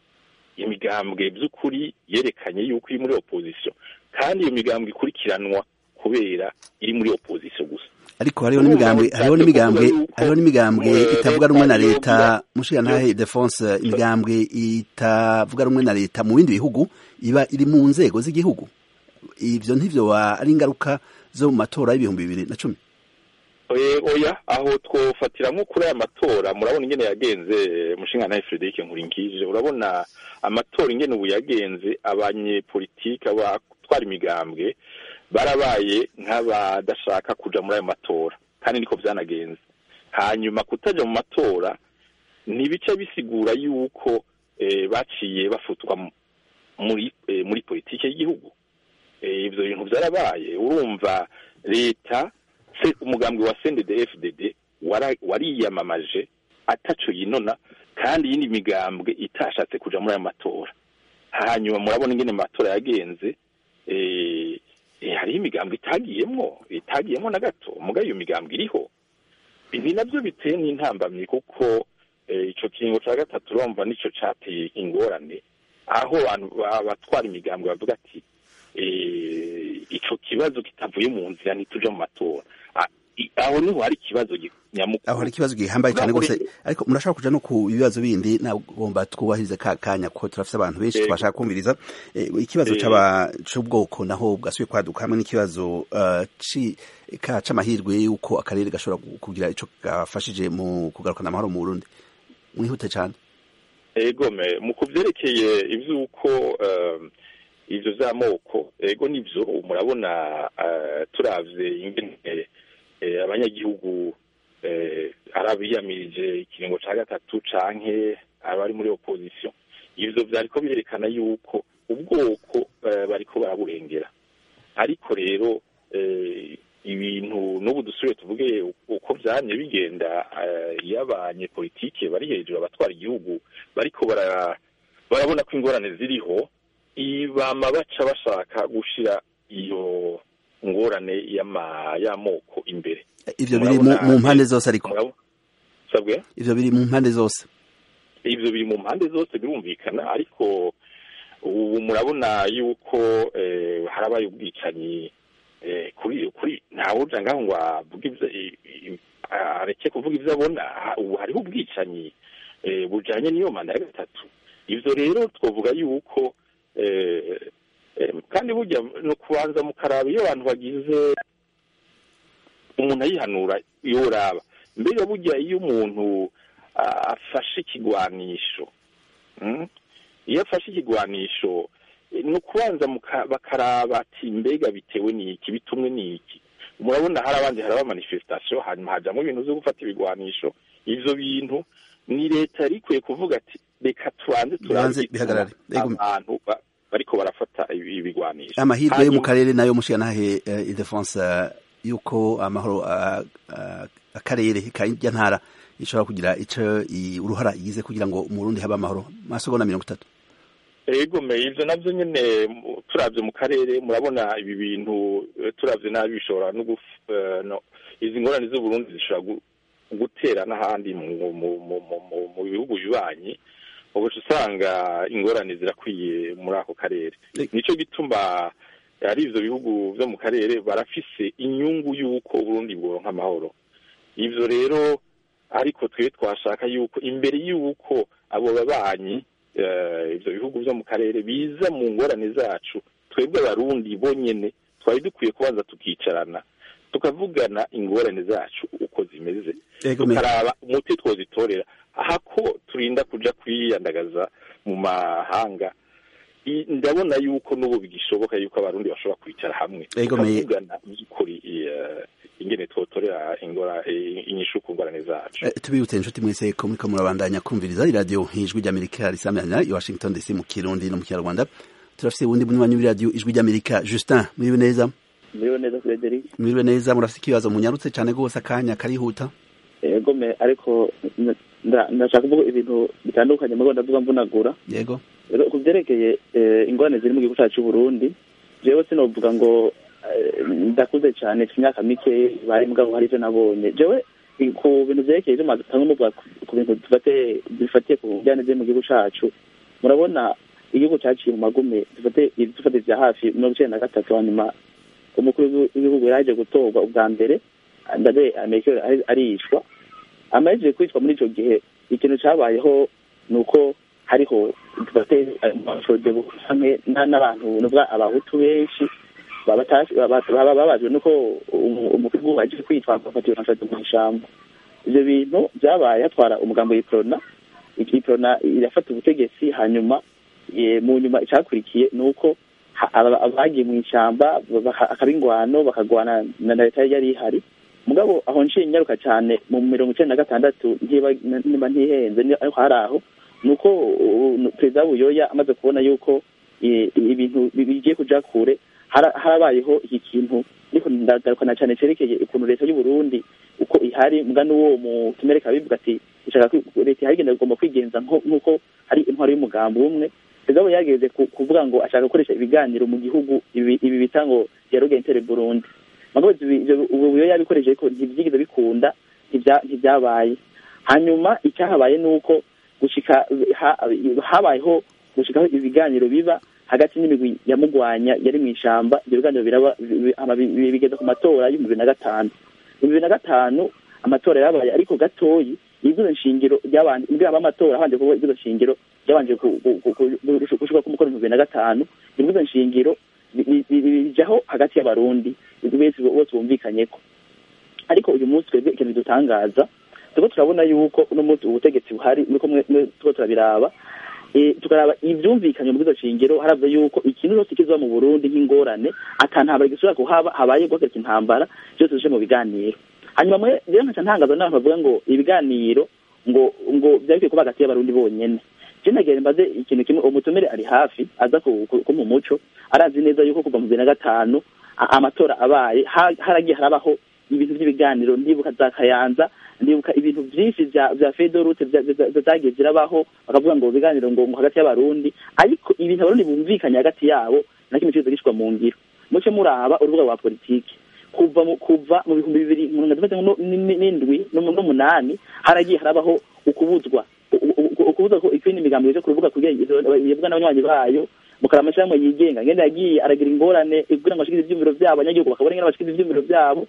imigambwe by'ukuri yerekanye yuko iri muri opposition kandi iyo migambwe ikurikiranwa kubera iri muri opposition gusa ariko hariho n'imigambwe hariho n'imigambwe hariho n'imigambwe itavuga rumwe na leta mushiga ntahe Defonse imigambwe itavuga rumwe na leta mu bindi bihugu iba iri mu nzego z'igihugu ivyo ntivyo ari ingaruka zo mu matora y'ibihumbi bibiri na cumi oya aho twofatiramo kuri aya matora murabona ingene yagenze mushinga nawe Frederic Nkurinkije urabona amatora ingene ubu yagenze abanyepolitike abatwara imigambwe barabaye nk'abadashaka kuja muri ayo matora kandi niko vyanagenze hanyuma kutaja mu matora ntibica bisigura yuko baciye bafutwa muri muri politike y'igihugu ivyo bintu vyarabaye urumva leta umugambwe wa CNDD-FDD wariyamamaje ataco yinona kandi iyindi migambwe itashatse kuja muri ayo matora hanyuma murabona ingene amatora yagenze hariho imigambwe itagiyemwo itagiyemwo na gato muga iyo migambwe iriho ibi navyo biteye n'intambamyi kuko ico kiringo ca gatatu urumva nico cateye ingorane aho abantu abatwara imigambwe bavuga ati ico kibazo kitavuye mu nzira ntituja mu matora aho niho hari ikibazo nyamukuru aho hari ikibazo gihambaye cyane rwose ariko murashaka kuja no ku bibazo bindi nagomba twubahirize ka kanya kuko turafise abantu benshi twashaka kumviriza ikibazo c'ubwoko naho bwasubiye kwaduka hamwe n'ikibazo c'amahirwe y'uko akarere gashobora kugira ico gafashije mu kugarukana amahoro mu Burundi mwihute cyane egome mu kuvyerekeye ivy'uko ivyo vy'amoko ego nivyo murabona turavye ingene abanyagihugu arabiyamirije ikiringo ca gatatu canke abari muri opposition ivyo vyariko birerekana yuko ubwoko bariko baraburengera ariko rero ibintu n'ubu dusubire tuvuge uko vyamye bigenda iyo abanyepolitike bari hejuru abatwara igihugu bariko barabona ko ingorane ziriho bama baca bashaka gushira iyo ngorane y'amoko imbere ivyo biri mu mpande zose ariko sabwe ivyo biri mu mpande zose ivyo biri mu mpande zose birumvikana ariko ubu murabona yuko harabaye ubwicanyi kuri kuri ntawuja ngaho ngo avuge areke kuvuga ivyo abona ubu hariho ubwicanyi bujanye n'iyo manda ya gatatu ivyo rero twovuga yuko kandi burya ni ukubanza mukaraba iyo abantu bagize umuntu ayihanura iyo uraba mbega burya iyo umuntu afashe ikigwanisho iyo afashe ikigwanisho ni ukubanza bakaraba ati mbega bitewe n'iki bitumwe n'iki murabona hari abandi haraba manifestation hanyuma hajamwo ibintu vyo gufata ibigwanisho ivyo bintu ni leta yari ikwiye kuvuga ati reka tubanze turabe abantu bariko barafata ibigwanisho amahirwe yo mu karere nayo mushiga nahe idefonse yuko amahoro akarere kajya ntara ishobora kugira ico uruhara igize kugira ngo umurundi habe amahoro masegonda mirongo itatu egome ivyo navyo nyene turavye mu karere murabona ibi bintu turavye nabi bishobora no izi ngorane z'uburundi zishobora gutera n'ahandi mu bihugu bibanyi ubuca usanga ingorane zirakwiye muri ako karere nico gituma ari ivyo bihugu vyo mu karere barafise inyungu y'uko uburundi bworonka amahoro ivyo rero ariko twe twashaka yuko imbere y'uko abo babanyi ivyo bihugu vyo mu karere biza mu ngorane zacu twebwe abarundi bonyene twari dukwiye kubanza tukicarana tukavugana ingorane zacu uko zimeze tukaraba umuti twozitorera hako turinda kuja kwiyandagaza mu mahanga ndabona yuko n'ubu bigishoboka yuko abarundi bashobora kwicara hamwe tukavugana by'ukuri ingene twotorera ingora inyishu ku ngorane zacu tubibutse inshuti mwese ko muriko murabandanya kumviriza iradiyo ijwi ry'amerika risamira i washington dc mu kirundi no mu kinyarwanda turafise uwundi munywanyi w'iradiyo ijwi ry'amerika justin mwiriwe neza mwiriwe neza frederic mwiriwe neza murafise ikibazo munyarutse cane rwose akanya karihuta yego me ariko ndashaka kuvuga ibintu bitandukanye mugabo ndavuga mvunagura yego rero ku byerekeye ingorane ziri mu gihugu cyacu cy'uburundi jewe sinovuga ngo ndakuze cyane mfite imyaka mike bari mugabo hari ivyo nabonye jewe ku bintu vyerekeye ivyo mwatanga muvuga ku bintu bifatiye ku njyane ziri mu gihugu cacu murabona igihugu caciye mu magume dufate vya hafi mirongo icenda na gatatu hanyuma umukuru w'igihugu yaraje gutorwa ubwa mbere ndade amerika aricwa amahejeje kwicwa muri ico gihe ikintu cabayeho ni uko hariho n'abantu nubwo abahutu benshi baba babajwe nuko umukuru wagiye kwitwa agafatiwe nashati mu ishamba ivyo bintu vyabaye hatwara umugambo w'iprona iprona irafata ubutegetsi hanyuma mu nyuma icakurikiye ni uko abagiye mu ishamba akaba ingwano bakagwana na leta yari ihari mugabo aho nciye nyaruka cyane mu mirongo icenda na gatandatu niba ntihenze ariko hari aho ni uko perezida buyoya amaze kubona yuko ibintu bigiye kuja kure harabayeho iki kintu ariko ndagarukana cyane cerekeye ukuntu leta y'u Burundi uko ihari mbwa n'uwo mutumere kabivuga ati ishaka leta ihari igenda igomba kwigenza nk'uko hari intwaro y'umugambi umwe perezida yageze kuvuga ngo ashaka gukoresha ibiganiro mu gihugu ibi bita ngo dialogue Burundi mugabo ubu buyoya yabikoresheje ko ntibyigeze bikunda ntibyabaye hanyuma icyahabaye ni uko gushika habayeho gushikaho ibiganiro biba hagati n'imigwi yamugwanya yari mu ishamba ibyo biganiro biraba bigeza ku matora y'ibihumbi bibiri na gatanu ibihumbi bibiri na gatanu amatora yabaye ariko gatoyi ibwizo nshingiro ryabanje mbwira amatora habanje kuba ibwizo nshingiro ryabanje gushika ku mukoro ibihumbi bibiri na gatanu ibwizo nshingiro bijaho hagati y'abarundi bose bose bumvikanyeko ariko uyu munsi twebwe ikintu dutangaza turiko turabona yuko uno munsi ubutegetsi buhari niko turiko turabiraba tukaraba ivyumvikanye mu bwizo shingiro haravye yuko ikintu cyose kiza mu Burundi nk'ingorane atantambara gisubira kuhaba habaye guhagarika intambara byose bije mu biganiro hanyuma mwe rero nkaca ntangaza n'abantu bavuga ngo ibiganiro ngo ngo byari kuba hagati y'abarundi bonyene je nagere mbaze ikintu kimwe umutumire ari hafi aza ko mu muco arazi neza yuko kuva mu bibiri na gatanu amatora abaye haragiye harabaho ibintu by'ibiganiro ndibuka za kayanza ndibuka ibintu byinshi vya vya fedorute zagiye zirabaho bakavuga ngo biganiro ngo hagati y'abarundi ariko ibintu abarundi bumvikanye hagati yabo na kimwe cyose gishwa mu ngiro muce muraba urubuga rwa politiki kuva mu kuva mu bihumbi bibiri n'indwi n'umunani haragiye harabaho ukubuzwa ukubuzwa ko ikindi migambo ije ku rubuga kugira yebwa n'abanywanyi bayo mukara amashyirahamwe yigenga ngende yagiye aragira ingorane kugira ngo bashikize ivyumviro vyabo abanyagihugu bakabona ingene bashikize ivyumviro vyabo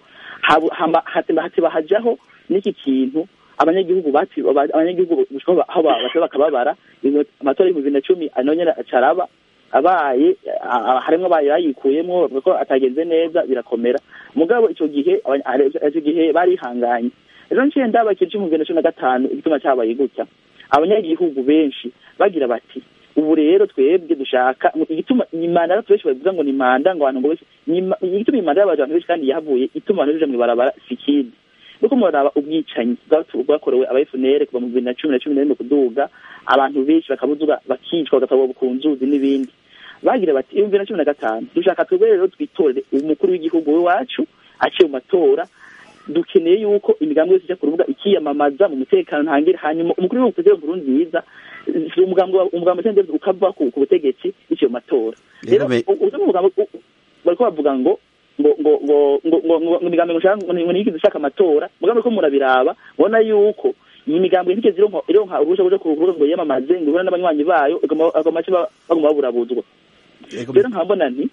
hateba hajaho n'iki kintu abanyagihugu abanyagihugu aho baca bakababara amatora y'ibihumbi bibiri na cumi nayo nyene acaraba abaye harimwo abaye bayikuyemwo bavuga ko atagenze neza birakomera mugabo ico gihe ico gihe barihanganye ejo nciye ndaba ikintu c'ibihumbi bibiri na cumi na gatanu igituma cabaye gutya abanyagihugu benshi bagira bati ubu rero twebwe dushaka igituma imanda abantu benshi bavuga ngo ni manda ngo abantu ngo benshi igituma imanda y'abantu benshi kandi yahavuye ituma abantu baja mw'ibarabara sikindi nuko muraraba ubwicanyi bwakorewe aba FNL kuva mu bibiri na cumi na cumi na rimwe kuduga abantu benshi bakabuzuga bakicwa bagatabwa ku nzuzi n'ibindi bagira bati ibihumbi bibiri na cumi na gatanu dushaka twebwe rero twitorere umukuru w'igihugu w'iwacu aciye mu matora dukeneye yuko imigambi yose ijya ku rubuga ikiyamamaza mu mutekano ntangire hanyuma umukuru w'igihugu perezida nkuru nziza umugambi umugambi cyangwa ukava ku butegetsi iciye mu matora rero uzo umugambi bariko bavuga ngo ngo ngo ngo ngo ngo ngo imigambi ngo ngo niyigize ishaka amatora mugambi ko murabiraba ubona yuko iyi migambi ntigeze ironka ironka uruhushya rwo kurubuga ngo yiyamamaze ngo ibona n'abanywanyi bayo agoma make baguma baburabuzwa rero nkabona nti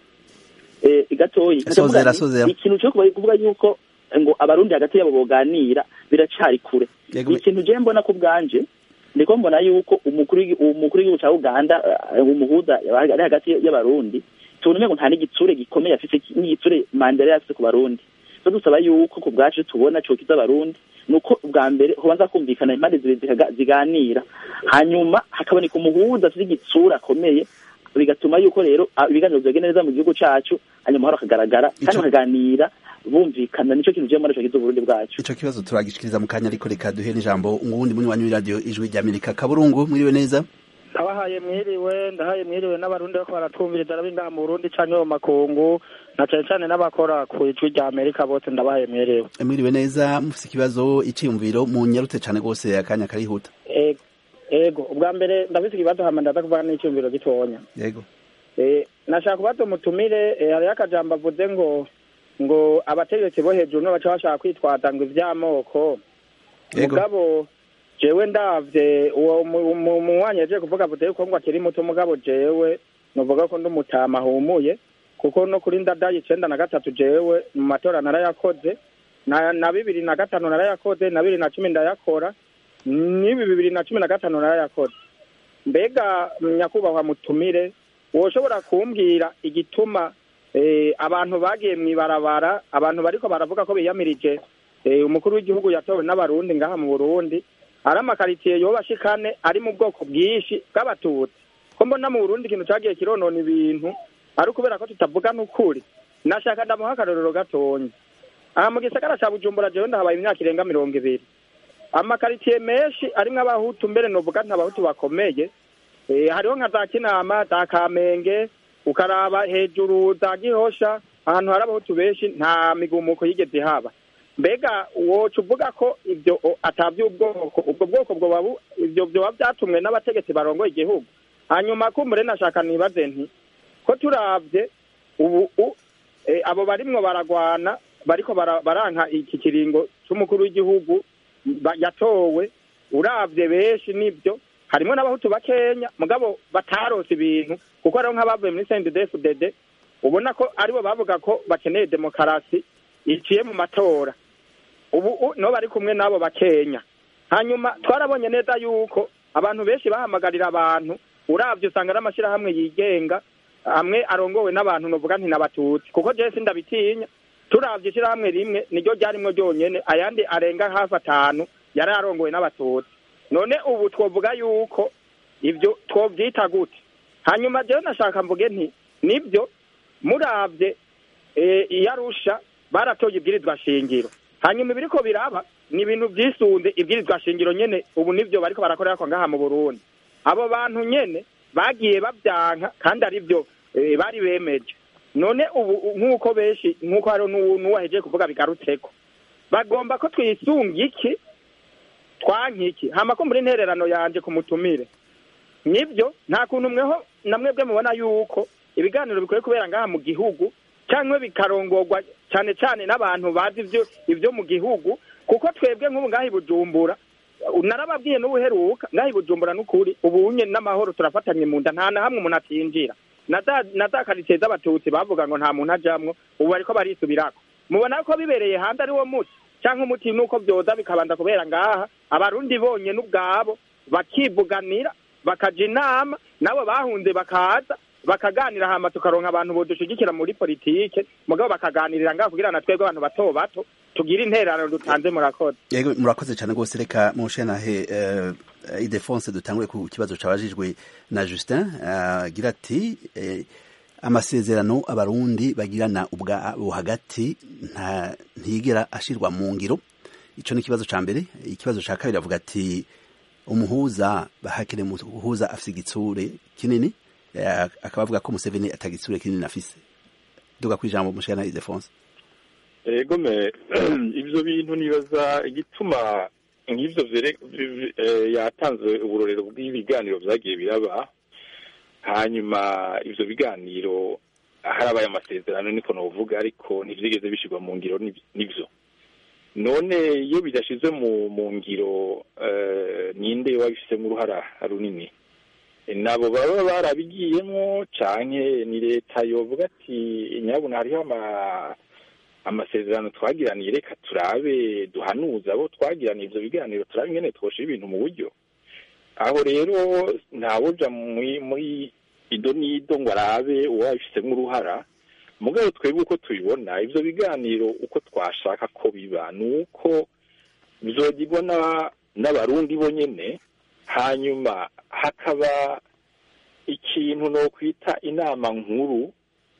gatoyi ikintu cyo kuvuga yuko ngo abarundi hagati yabo boganira biracari kure ikintu je mbona ku bwanje ndiko mbona yuko umukuru umukuru w'igihugu ca Uganda umuhuza ari hagati y'abarundi tubona ngo nta n'igitsure gikomeye afise n'igitsure Mandela yafise ku barundi so dusaba yuko ku bwacu tubona co kiza abarundi nuko bwa mbere hobanza kumvikana impande zibiri ziganira hanyuma hakaboneka umuhuza afise igitsura akomeye bigatuma yuko rero ibiganiro byagenda neza mu gihugu cacu hanyuma haro akagaragara kandi bakaganira bumvikana nico kintu je mbona co kiza uburundi bwacu ico kibazo turagishikiriza mu kanya ariko reka duhe n'ijambo umuwundi munyi wanyu radio ijwi rya Amerika kaburungu mwiriwe neza abahaye mwiriwe ndahaye mwiriwe n'abarundi bako baratwumviriza arabingaha mu burundi canke mu makungu na cane cane n'abakora ku ijwi rya amerika bose ndabahaye mwiriwe mwiriwe neza mufise ikibazo iciyumviro mu nyarutse cane rwose akanya karihuta ego ego ubwa mbere ndafise ikibazo hama ndaza kuvuga n'iciyumviro gitonya yego eh nashaka kubaza umutumire hariho akajambo avuze ngo ngo abategetsi bo hejuru no baca bashaka kwitwaza ngo ivy'amoko mugabo jewe ndavye uwo munywanyi yaje kuvuga avuze yuko ngo akiri muto mugabo jewe novuga ko ndumutama ahumuye kuko no kuri ndadaye icenda na gatatu jewe mu matora narayakoze na na bibiri na gatanu narayakoze na bibiri na cumi ndayakora n'ibi bibiri na cumi na gatanu narayakoze mbega nyakubahwa mutumire woshobora kumbwira igituma eh, abantu bagiye mw'ibarabara abantu bariko baravuga ko biyamirije eh, umukuru w'igihugu yatowe n'abarundi ngaha mu burundi ari amakaritsiye yoba ashikane ari mu bwoko bwinshi bw'abatutsi ko mbona mu burundi ikintu cagiye kironona ibintu ari ukubera ko tutavuga n'ukuri nashaka ndamuha akarorero gatonya aha mu gisagara ca bujumbura jewe ndahabaye imyaka irenga mirongo ibiri amakaritsiye menshi arimwo abahutu mbere novuga ntabahutu bakomeye eh, hariho nka za kinama za kamenge ukaraba hejuru za gihosha ahantu hari abahutu benshi nta migumuko yigeze haba mbega woca uvuga ko ibyo o, atavy'ubwoko ubwo bwoko bwoba bu- ivyo vyoba vyatumwe n'abategetsi barongoye igihugu hanyuma kumbure nashaka nibaze nti ko turavye ubu u- eh, abo barimwo baragwana bariko bara- baranka iki kiringo c'umukuru w'igihugu ba- yatowe uravye benshi nivyo harimwo n'abahutu bakenya mugabo batarose ibintu kuko hariho nk'abavuye muri CNDD-FDD ubona ko aribo bavuga ko bakeneye demokarasi iciye mu matora ubu u- nibo bari kumwe n'abo bakenya hanyuma twarabonye neza yuko abantu benshi bahamagarira abantu uravye usanga ari amashyirahamwe yigenga amwe arongowe n'abantu novuga nti n'abatutsi kuko jewe sindabitinya turavye ishirahamwe rimwe niryo ryarimwo ryonyene ayandi arenga hafi atanu yari arongowe n'abatutsi none ubu twovuga yuko ivyo twovyita gute hanyuma jewe nashaka mvuge nti nibyo muravye eh, iyarusha baratoye ibwirizwa shingiro hanyuma ibiriko biraba ni ibintu vyisunze ibwirizwa shingiro nyene ubu nivyo bariko barakorerako ngaha mu burundi abo bantu nyene bagiye bavyanka kandi arivyo eh, bari bemeje none ubu nk'uko benshi nk'uko hariho n'uwu- n'uwahejeje kuvuga bigarutseko bagomba ko twisunga iki twanka iki hama ko muri intererano yanje ku mutumire nibyo nta kuntu mweho namwebwe mubona yuko ibiganiro bikwiye kubera ngaha mu gihugu cyangwa bikarongorwa cyane cyane n'abantu bazi ivyo ivyo mu gihugu kuko twebwe nk'ubu ngaha i bujumbura narababwiye n'ubuheruka ngaha i bujumbura n'ukuri ubu nye n'amahoro turafatanye mu nda nta na hamwe umuntu atinjira na za na za karitsiye z'abatutsi bavuga ngo nta muntu ajamwo ubu bariko barisubirako mubona ko bibereye hanze ari wo muti cyangwa umuti nuko byoza bikabanza kubera ngaha abarundi bonyene ubwabo bakivuganira bakaja inama nabo bahunze bakaza bakaganira hama tukaronka abantu bodushigikira muri politike mugabo bakaganirira ngaha kugira na twebwe abantu bato bato tugire intererano dutanze murakoze yego murakoze cyane rwose reka mushanahe uh, idefonse dutangure ku kibazo cabajijwe na Justin agira uh, ati eh, amasezerano abarundi bagirana ubwabo hagati nta ntigera ashirwa mu ngiro ico ni ikibazo ca mbere ikibazo ca kabiri avuga ati umuhuza bahakire umuhuza afise igitsure kinini akaba avuga ko Museveni atagitsure kinini afise duga kwijambo mushana Idefonse ego me ivyo bintu nibaza igituma nk'ivyo yatanze uburorero bw'ibiganiro vyagiye biraba hanyuma ivyo biganiro harabaye amasezerano niko novuga ariko ntivyigeze bishirwa mu ngiro nivyo none iyo bidashizwe mu mu ngiro ninde wabifisemo uruhara runini nabo baba barabigiyemo canke ni leta yovuga ati nyabuna hariho amasezerano twagiraniye reka turabe duhanuza abo twagiraniye ivyo biganiro turabe ingene twoshira ibintu mu buryo aho rero ntawuja muri ido n'ido ngo arabe uwabifisemo uruhara mugabo twebwe uko tubibona ivyo biganiro uko twashaka ko biba ni uko bizogirwa n'abarundi bonyene hanyuma hakaba ikintu no kwita inama nkuru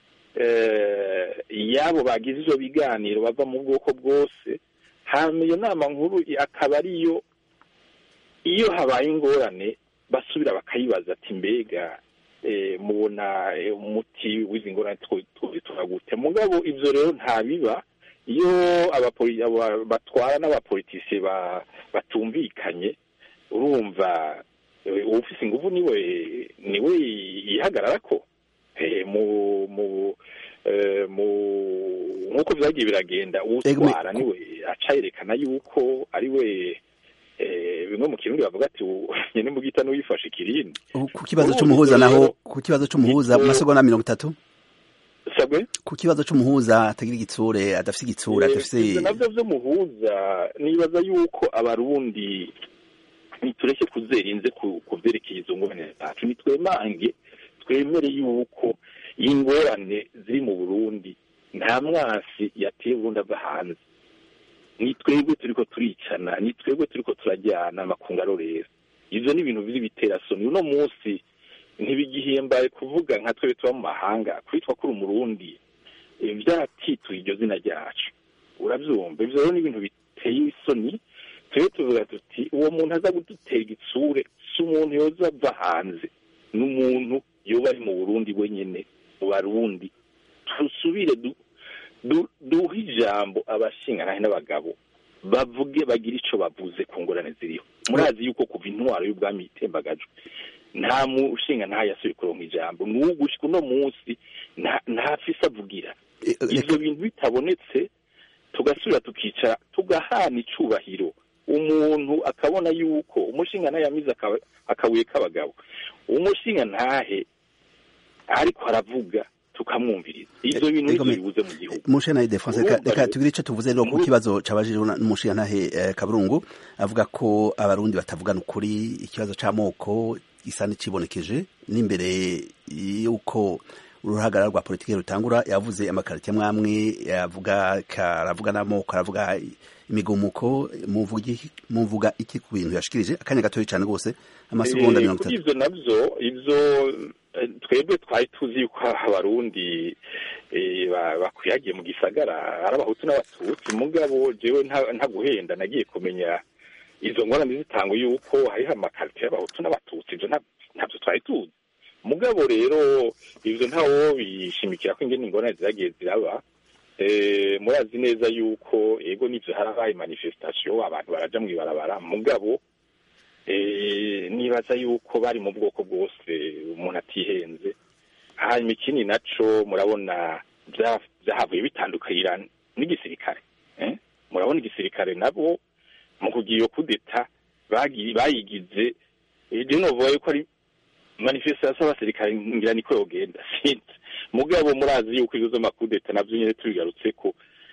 yabo bagize ivyo biganiro bava mu bwoko bwose hanyuma iyo nama nkuru akaba ariyo iyo habaye ingorane basubira bakayibaza ati mbega mubona umuti w'izi ngorane turagute mugabo ivyo rero ntabiba iyo batwara n'abapolitisiye batumvikanye urumva ufise inguvu niwe niwe yihagararako mu mu mu nk'uko vyagiye biragenda uwutwara niwe aca yerekana yuko ari we bimwe mu kirundi bavuga ati nyene mu gita n'uwifashe ikirindi ku kibazo c'umuhuza naho ku kibazo c'umuhuza mu masegonda mirongo itatu sabwe ku kibazo c'umuhuza atagira igitsure adafise igitsure adafise ivyo navyo vy'umuhuza nibaza yuko abarundi nitureke kuzerinze ku vyerekeye izo ngorane zacu nitwemange twemere yuko ingorane ziri mu burundi nta mwasi yateye uburundi ava hanze ni twebwe turiko turicana ni twebwe turiko turajyana amakungu rero ivyo ni ibintu biri biterasoni uno munsi ntibigihimbaye kuvuga nka twebwe tuba mu mahanga kwitwa kuri umurundi vyaratituye iryo zina ryacu uravyumva ivyo rero ni ibintu biteye isoni twebwe tuvuga tuti uwo muntu aza kudutera igitsure si umuntu yoza ava hanze ni umuntu yoba ari mu burundi wenyene mu barundi tusubire duhe ijambo abashinganahe n'abagabo bavuge bagire ico bavuze ku ngorane ziriho murazi yuko kuva intwaro y'ubwami itembagajwe nta mushinga ntayo yasubiye kuronka ijambo n'ugushika uno munsi ntafise avugira ivyo bintu bitabonetse tugasubira tukicara tugahana icubahiro umuntu akabona yuko umushinga ntahe yamize akabuye k'abagabo umushinga ntahe ariko aravuga tukamwumviriza ivyo bintu nivyo bibuze mu gihugu mushana defense reka tugire ico tuvuze rero ku kibazo cabajije n'umushinga ntahe kaburungu avuga ko abarundi batavugana ukuri ikibazo c'amoko gisa n'icibonekeje n'imbere yuko uruhagarara rwa politiki rutangura yavuze amakarita mwamwe yavuga karavuga n'amoko aravuga imigumuko muvuga iki ku bintu yashikirije akanya gatoya cyane rwose amasegonda mirongo itatu ivyo navyo ivyo twebwe twari tuzi yuko abarundi bakwiyagiye mu gisagara ari abahutu n'abatutsi mugabo jewe ntaguhenda nagiye kumenya izo ngorane zitangwa yuko hariho amakarite y'abahutu n'abatutsi ivyo ntabyo twari tuzi mugabo rero ivyo ntawo bishimikira ko ingene ingorane ziragiye ziraba murazi neza yuko ego n'ivyo harabaye manifestation abantu baraja mw'ibarabara mugabo nibaza yuko bari mu bwoko bwose umuntu atihenze hanyuma ikindi naco murabona vyahavuye bitandukira n'igisirikare murabona igisirikare nabo mu kugira iyo kudeta bayigize je novuga yuko ari manifestation y'abasirikare ngira niko yogenda sinzi mugabo murazi yuko ibizo amakudeta navyo nyene tubigarutseko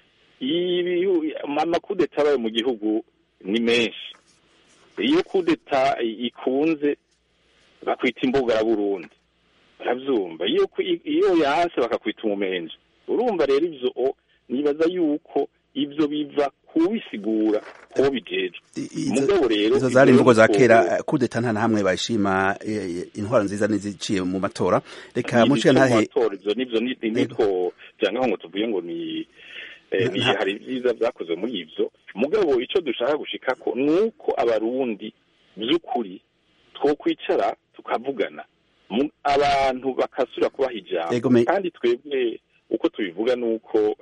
amakudeta abaye mu gihugu ni menshi iyo kudeta ikunze bakwita imbugara burundi baravyumva iyo iyo yanse bakakwita umumenje urumva rero ivyo nibaza yuko ivyo biva kubisigura ko bijeje mugabo rero izo zari imvugo za kera kudeta nta hamwe bayishima intwaro nziza niziciye mu matora reka muciye ntahe ivyo nivyo niko vyanga ngo tuvuye ngo ni hari vyiza vyakozwe muri ivyo mugabo ico dushaka gushikako nuko abarundi vy'ukuri twokwicara tukavugana abantu bakasubira kubaha ijambo kandi twebwe uko tubivuga nuko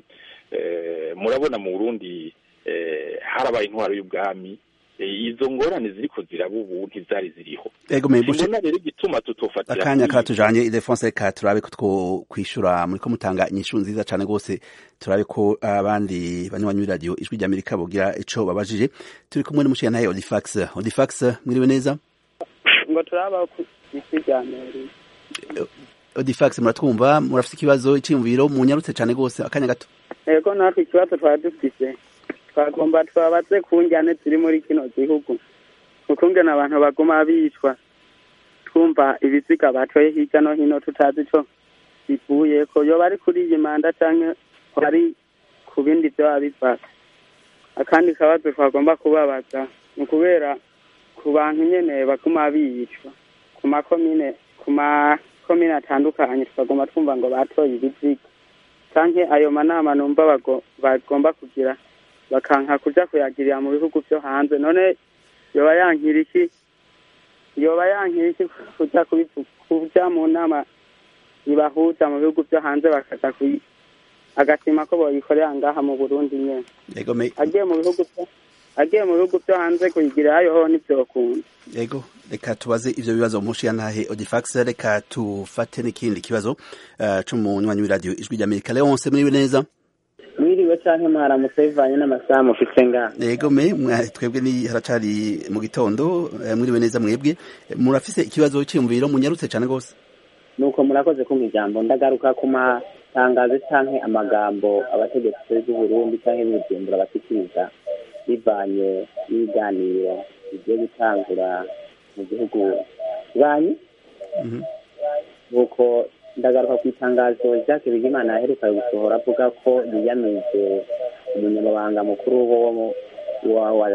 murabona mu burundi harabaye intwaro y'ubwami izo ngorane ziriko ziraba ubu ntizari ziriho mbona rero igituma tutofatira akanya karatujanye idefonse reka turabe ko twokwishura muriko mutanga inyishu nziza cane rwose turabe ko abandi banywanyi b'iradiyo ijwi ry'amerika bogira ico babajije turi kumwe n'umushiya naye odifax odifax mwiriwe neza ngo turaba ijwi ry'amerika odifax muratwumva murafite ikibazo iciyumviro munyarutse cane rwose akanya gato ego natwe ikibazo twari dufise twagomba twabaze ku njyane ziri muri kino gihugu ukungena abantu baguma bicwa twumva ibiziga batoye hirya no hino tutazi ico bivuyeko yoba ari kuri iyi manda canke ari ku bindi vyoba bivaka akandi kabazo twagomba kubabaza ni ukubera ku bantu nyene baguma bicwa ku makomine ku makomine atandukanye twagomba twumva ngo batoye ibiziga canke ayo manama numva bagomba kugira bakanka kuja kuyagirira mu bihugu vyo hanze none yoba yankira iki yoba yankira iki kuja kuja mu nama ibahuza mu bihugu vyo hanze bakaja agatima ko boyikorera ngaha mu burundi nyene agiye mu bihugu agiye mu bihugu vyo hanze kuyigirirayo ho ntivyokunda yego reka tubaze ivyo bibazo mushiya ntahe odifax reka tufate n'ikindi kibazo uh, c'umunywanyi w'iradiyo ijwi ry'amerika leonse muriwe neza mwiriwe canke mwaramutse bivanye n'amasaha mufise ngaha yego me twebwe ni haracari mu gitondo mwiriwe neza mwebwe murafise ikibazo c'iyumviro munyarutse cane gose nuko murakoze kumpa ijambo ndagaruka ku ma itangazo cyangwa amagambo abategetsi b'uburundi cyangwa b'ibujumbura bashyikiriza bivanye n'ibiganiro bigiye gutangura mu gihugu banyi nuko ndagaruka ku itangazo jacques bigimana yaheruka gusohora avuga ko yiyamije umunyamabanga mukuru wa wa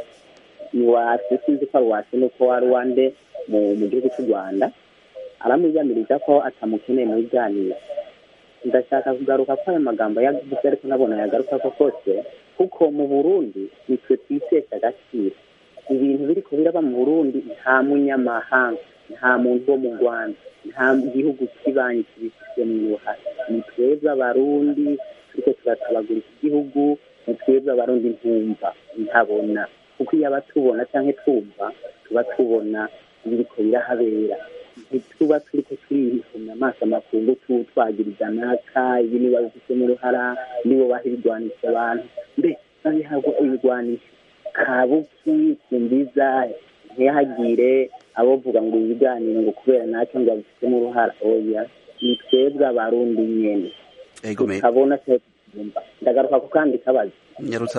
ni wase sinzi ko ari wase nuko wari wande mu gihugu cy'u rwanda aramwiyamiriza ko atamukeneye mu biganiro ndashaka kugaruka ko ayo magambo yavuze ariko nabona yagaruka ko kose kuko mu burundi nitwe twitesha agaciro ibintu biri ko biraba mu burundi nta munyamahanga nta muntu wo mu rwanda nta gihugu kibanyi kibifite mu ruhare ni twebwe abarundi turiko turatabagura iki gihugu ni twebwe abarundi ntumva ntabona kuko iyo abatubona cyangwa twumva tuba tubona ibiriko birahabera ntituba turiko turihumya amaso amakungu twagiriza naka ibi niba bifitemo uruhara nibo baha ibigwanisha abantu mbe babihabwa ibigwanisho kabuki kumbiza ntihagire abovuga ngo ibiganiro ngo kubera nacyo ngo babifitemo uruhara oya ni twebwe abarundi nyene tukabona cyumva ndagaruka ku kandi kabazo nyarutsa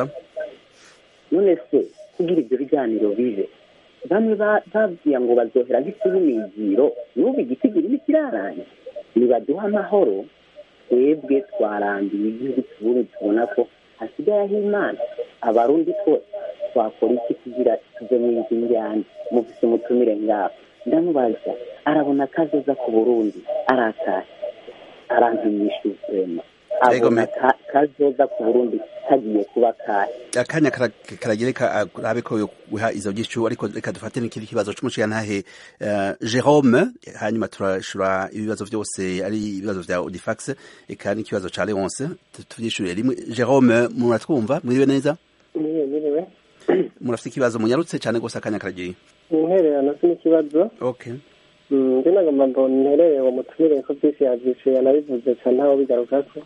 none se kugira ibyo biganiro bibe bamwe babwiye ngo bazohera nk'isibu migiro n'ubu igitigiri nikiraranye nibaduha amahoro twebwe twarambiye igihugu tubundi tubona ko hasigayeho imana abarundi twose twakora iki kugira tuve mu inzu njyane mufise umutumire ngaho ndamubaza arabona akazoza ku burundi aratahe arankimisha ubuzima abona kazoza ku burundi kagiye kuba kahe akanya karagire karabe ko guha izo gishu ariko reka dufate n'ikindi kibazo c'umushigantahe Jerome hanyuma turashura ibibazo vyose ari ibibazo vya Audifax eka n'ikibazo ca Leonce tuvyishure rimwe Jerome muratwumva mwiriwe neza mwiriwe murafite ikibazo munyarutse cyane gose akanya karagiye intererano si n'ikibazo okay njye nagomba ngo nterere uwo mutumire ko byinshi yabyishuye yanabivuze cyane ntaho bigarukako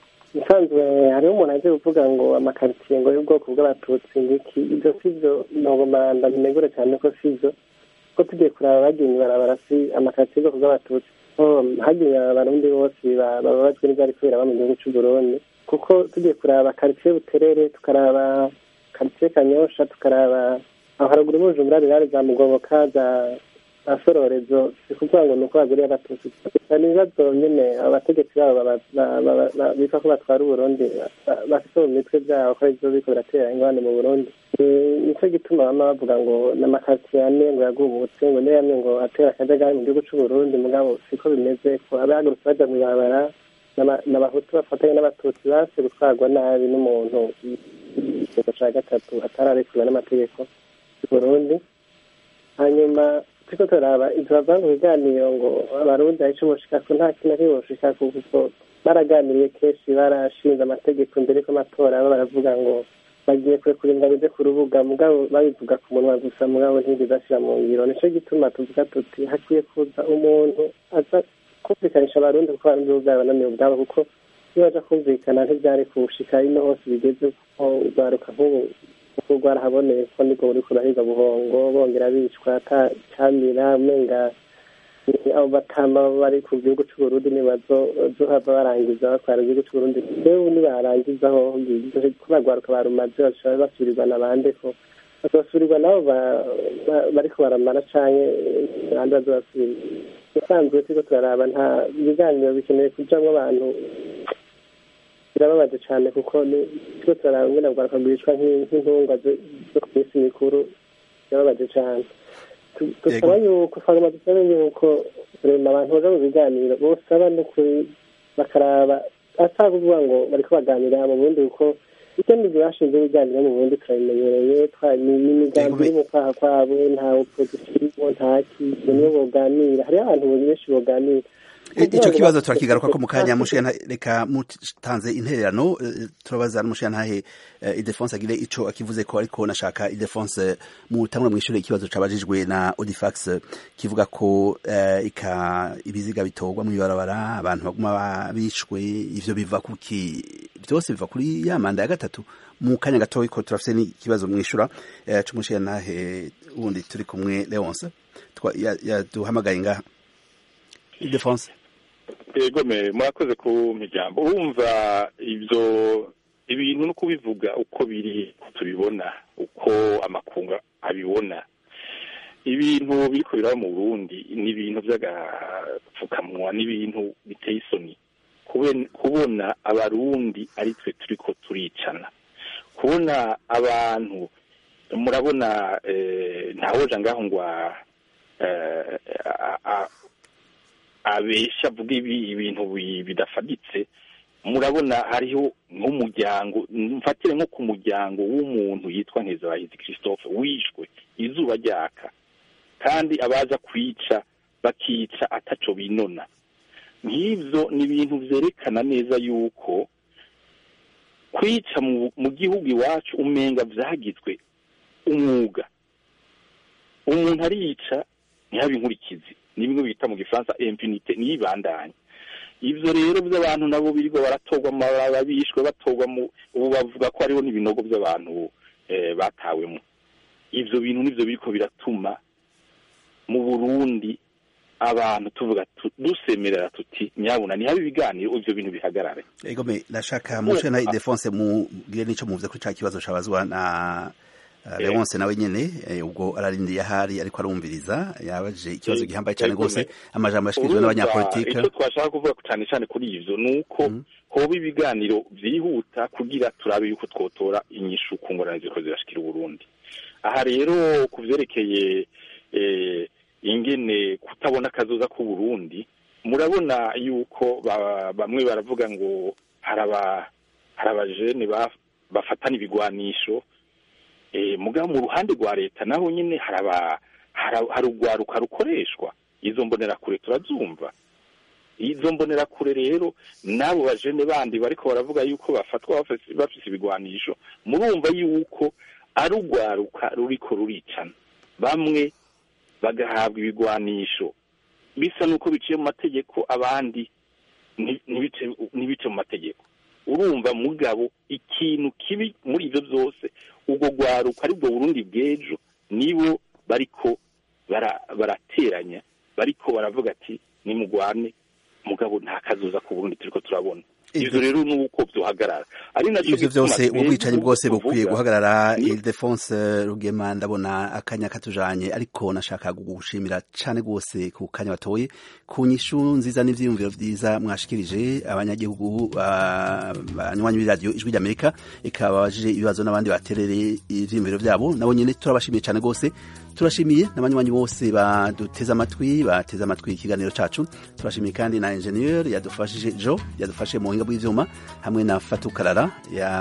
usanzwe hariho umuntu aje kuvuga ngo amakaritsiye ngo y'ubwoko bw'abatutsi ngiki ibyo si byo ntabwo ndabinegure cyane ko si byo ko tugiye kuraba bagiye ibarabara si amakaritsiye y'ubwoko bw'abatutsi hagiye abarundi bose bababajwe n'ibyari kubera mu gihugu cy'u Burundi kuko tugiye kuraba karitsiye buterere tukaraba karitsiye kanyosha tukaraba aho haruguru y'ubujumbura rirare za mugoboka za asororezo si kuvuga ngo ni uko baguriye abatutsi ni ibibazo nyine abategetsi babo bita ko batwara uburundi bafite mu mitwe byabo ko ibyo biriko biratera ingorane mu burundi nicyo gituma bama bavuga ngo n'amakaritsiye ane ngo yagubutse ngo niyo yamwe ngo atera akajagari mu gihugu c'uburundi mugabo siko bimeze ko abahagurutse baja mw'ibarabara n'abahutu bafatanya n'abatutsi base gutwarwa nabi n'umuntu ikigo ca gatatu atararekurwa n'amategeko y'uburundi hanyuma turiko turaba ivyo bava mu biganiro ngo abarundi arico boshikako nta kintu ari boshikako kuko baraganiriye kenshi barashinze amategeko mbere ko amatora aba baravuga ngo bagiye kurekura ingabo ije ku rubuga mugabo babivuga ku munwa gusa mugabo ntibigeze ashira mu ngiro nico gituma tuvuga tuti hakwiye kuza umuntu aza kumvikanisha abarundi kuko abarundi bo ubwabo bananiwe ubwabo kuko iyo baja kumvikana ntivyari kushika ino hose bigeze kuko urwaruka nk'ubu kuko rwarahaboneye ko nibwo buriko burahiga buhongo bongera bicwa camira umenga abo batama bari ku gihugu c'uburundi nibazohava barangiza batwara igihugu c'uburundi ewe nibarangizaho ko bagwaruka barumaze bashobora basubirirwa na bande ko bazobasubirirwa nabo bariko baramara canke abandi bazobasubirira usanzwe turiko turaraba nta ibiganiro bikeneye kujamwo abantu birababaje cyane kuko turiko turaraba ngene bwaruka bwicwa nk'intungwa zo ku minsi mikuru birababaje cyane dusaba yuko twagomba dusabe yuko rema abantu baja mu biganiro bosaba n'ukuri bakaraba ata kuvuga ngo bariko baganira mu burundi kuko icyo nibyo bashinze ibiganiro mu burundi turabimenyereye ni imigambi iri mu kwaha kwabo nta opozisiyo nta kintu niyo boganira hariho abantu benshi boganira ico kibazo turakigaruka ko mu kanya mushana reka mutanze intererano turabaza n'umushanahe idefonse agire ico akivuze ko ariko nashaka idefonse mutangura mwishure ikibazo cabajijwe na Audifax kivuga ko ika ibiziga bitorwa mu ibarabara abantu baguma babishwe ivyo biva kuki byose biva kuri ya manda ya gatatu mu kanya gatoyi ko turafise n'ikibazo mwishura c'umushanahe wundi turi kumwe Leonce yaduhamagaye ngaha Idefonse yego me murakoze ku miryango urumva ibyo ibintu no kubivuga uko biri tubibona uko amakunga abibona ibintu biriko biraba mu burundi ni ibintu by'agapfukamunwa n'ibintu biteye isoni kubona abarundi ari twe turiko turicana kubona abantu murabona ntawoja ngaho ngo abesha avuga ibintu bidafaditse murabona hariho nk'umuryango mfatire nko ku muryango w'umuntu yitwa nkezabahizi christophe wishwe izuba ryaka kandi abaza kwica bakica ataco binona nk'ibyo ni ibintu byerekana neza yuko kwica mu gihugu iwacu umenga byagizwe umwuga umuntu ariyica ntihabe inkurikizi ni bimwe bita mu gifaransa impunite ntiyibandanye ibyo rero by'abantu nabo birirwa baratorwa amababa bishwe batorwa mu ubu bavuga ko hariho n'ibinogo by'abantu batawemo ibyo bintu nibyo biriko biratuma mu burundi abantu tuvuga dusemerera tuti nyabuna ntihabe ibiganiro ibyo bintu bihagarare egome ndashaka mushe na idefonse mubwire n'ico muvuze ko ca kibazo cabazwa na Leonce nawe nyene ubwo ararindiye ahari ariko arumviriza yabaje ikibazo gihambaye cyane rwose amajambo yashikirijwe n'abanyapolitike icyo twashaka kuvuga cyane cyane kuri ivyo ni uko hoba ibiganiro vyihuta kugira turabe yuko twotora inyishu ku ngorane ziriko zirashikira uburundi aha rero ku vyerekeye ingene kutabona akazoza k'uburundi murabona yuko bamwe baravuga ngo hari abajene bafatana ibigwanisho mugabo mu ruhande rwa leta naho nyine hari urwaruka rukoreshwa izo mbonerakure turazumva izo mbonerakure rero n'abo bajene bandi bariko baravuga yuko bafatwa bafise ibigwanisho murumva yuko ari urwaruka ruriko ruricana bamwe bagahabwa ibigwanisho bisa n'uko biciye mu mategeko abandi ntibice mu mategeko urumva mugabo ikintu kibi muri ibyo byose ubwo rwaruka ari bwo burundi bw'ejo nibo bariko barateranya bariko baravuga ati nimugwane mugabo nta kazoza ku burundi turiko turabona ivyo rero nuko vyohagarara ari naco ivyo vyose ubwicanyi bwose bukwiye guhagarara Ildefonse Rugema ndabona akanya katujanye ariko nashaka gushimira cane gose ku kanya batoye ku nyishu nziza n'ivyiyumviro vyiza mwashikirije abanyagihugu banywanyi b'iradiyo ijwi ry'Amerika ikababajije ibibazo n'abandi baterere ivyiyumviro vyabo nabo nyene turabashimiye cane gose turashimiye n'abanywanyi bose baduteze amatwi bateze amatwi ikiganiro cacu turashimiye kandi na ingenieur yadufashije Jo yadufashe mu buhinga bw'ivyuma hamwe na Fatukarara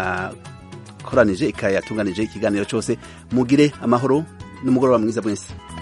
yakoranije ikayatunganije ikiganiro cyose mugire amahoro n'umugoroba mwiza mwese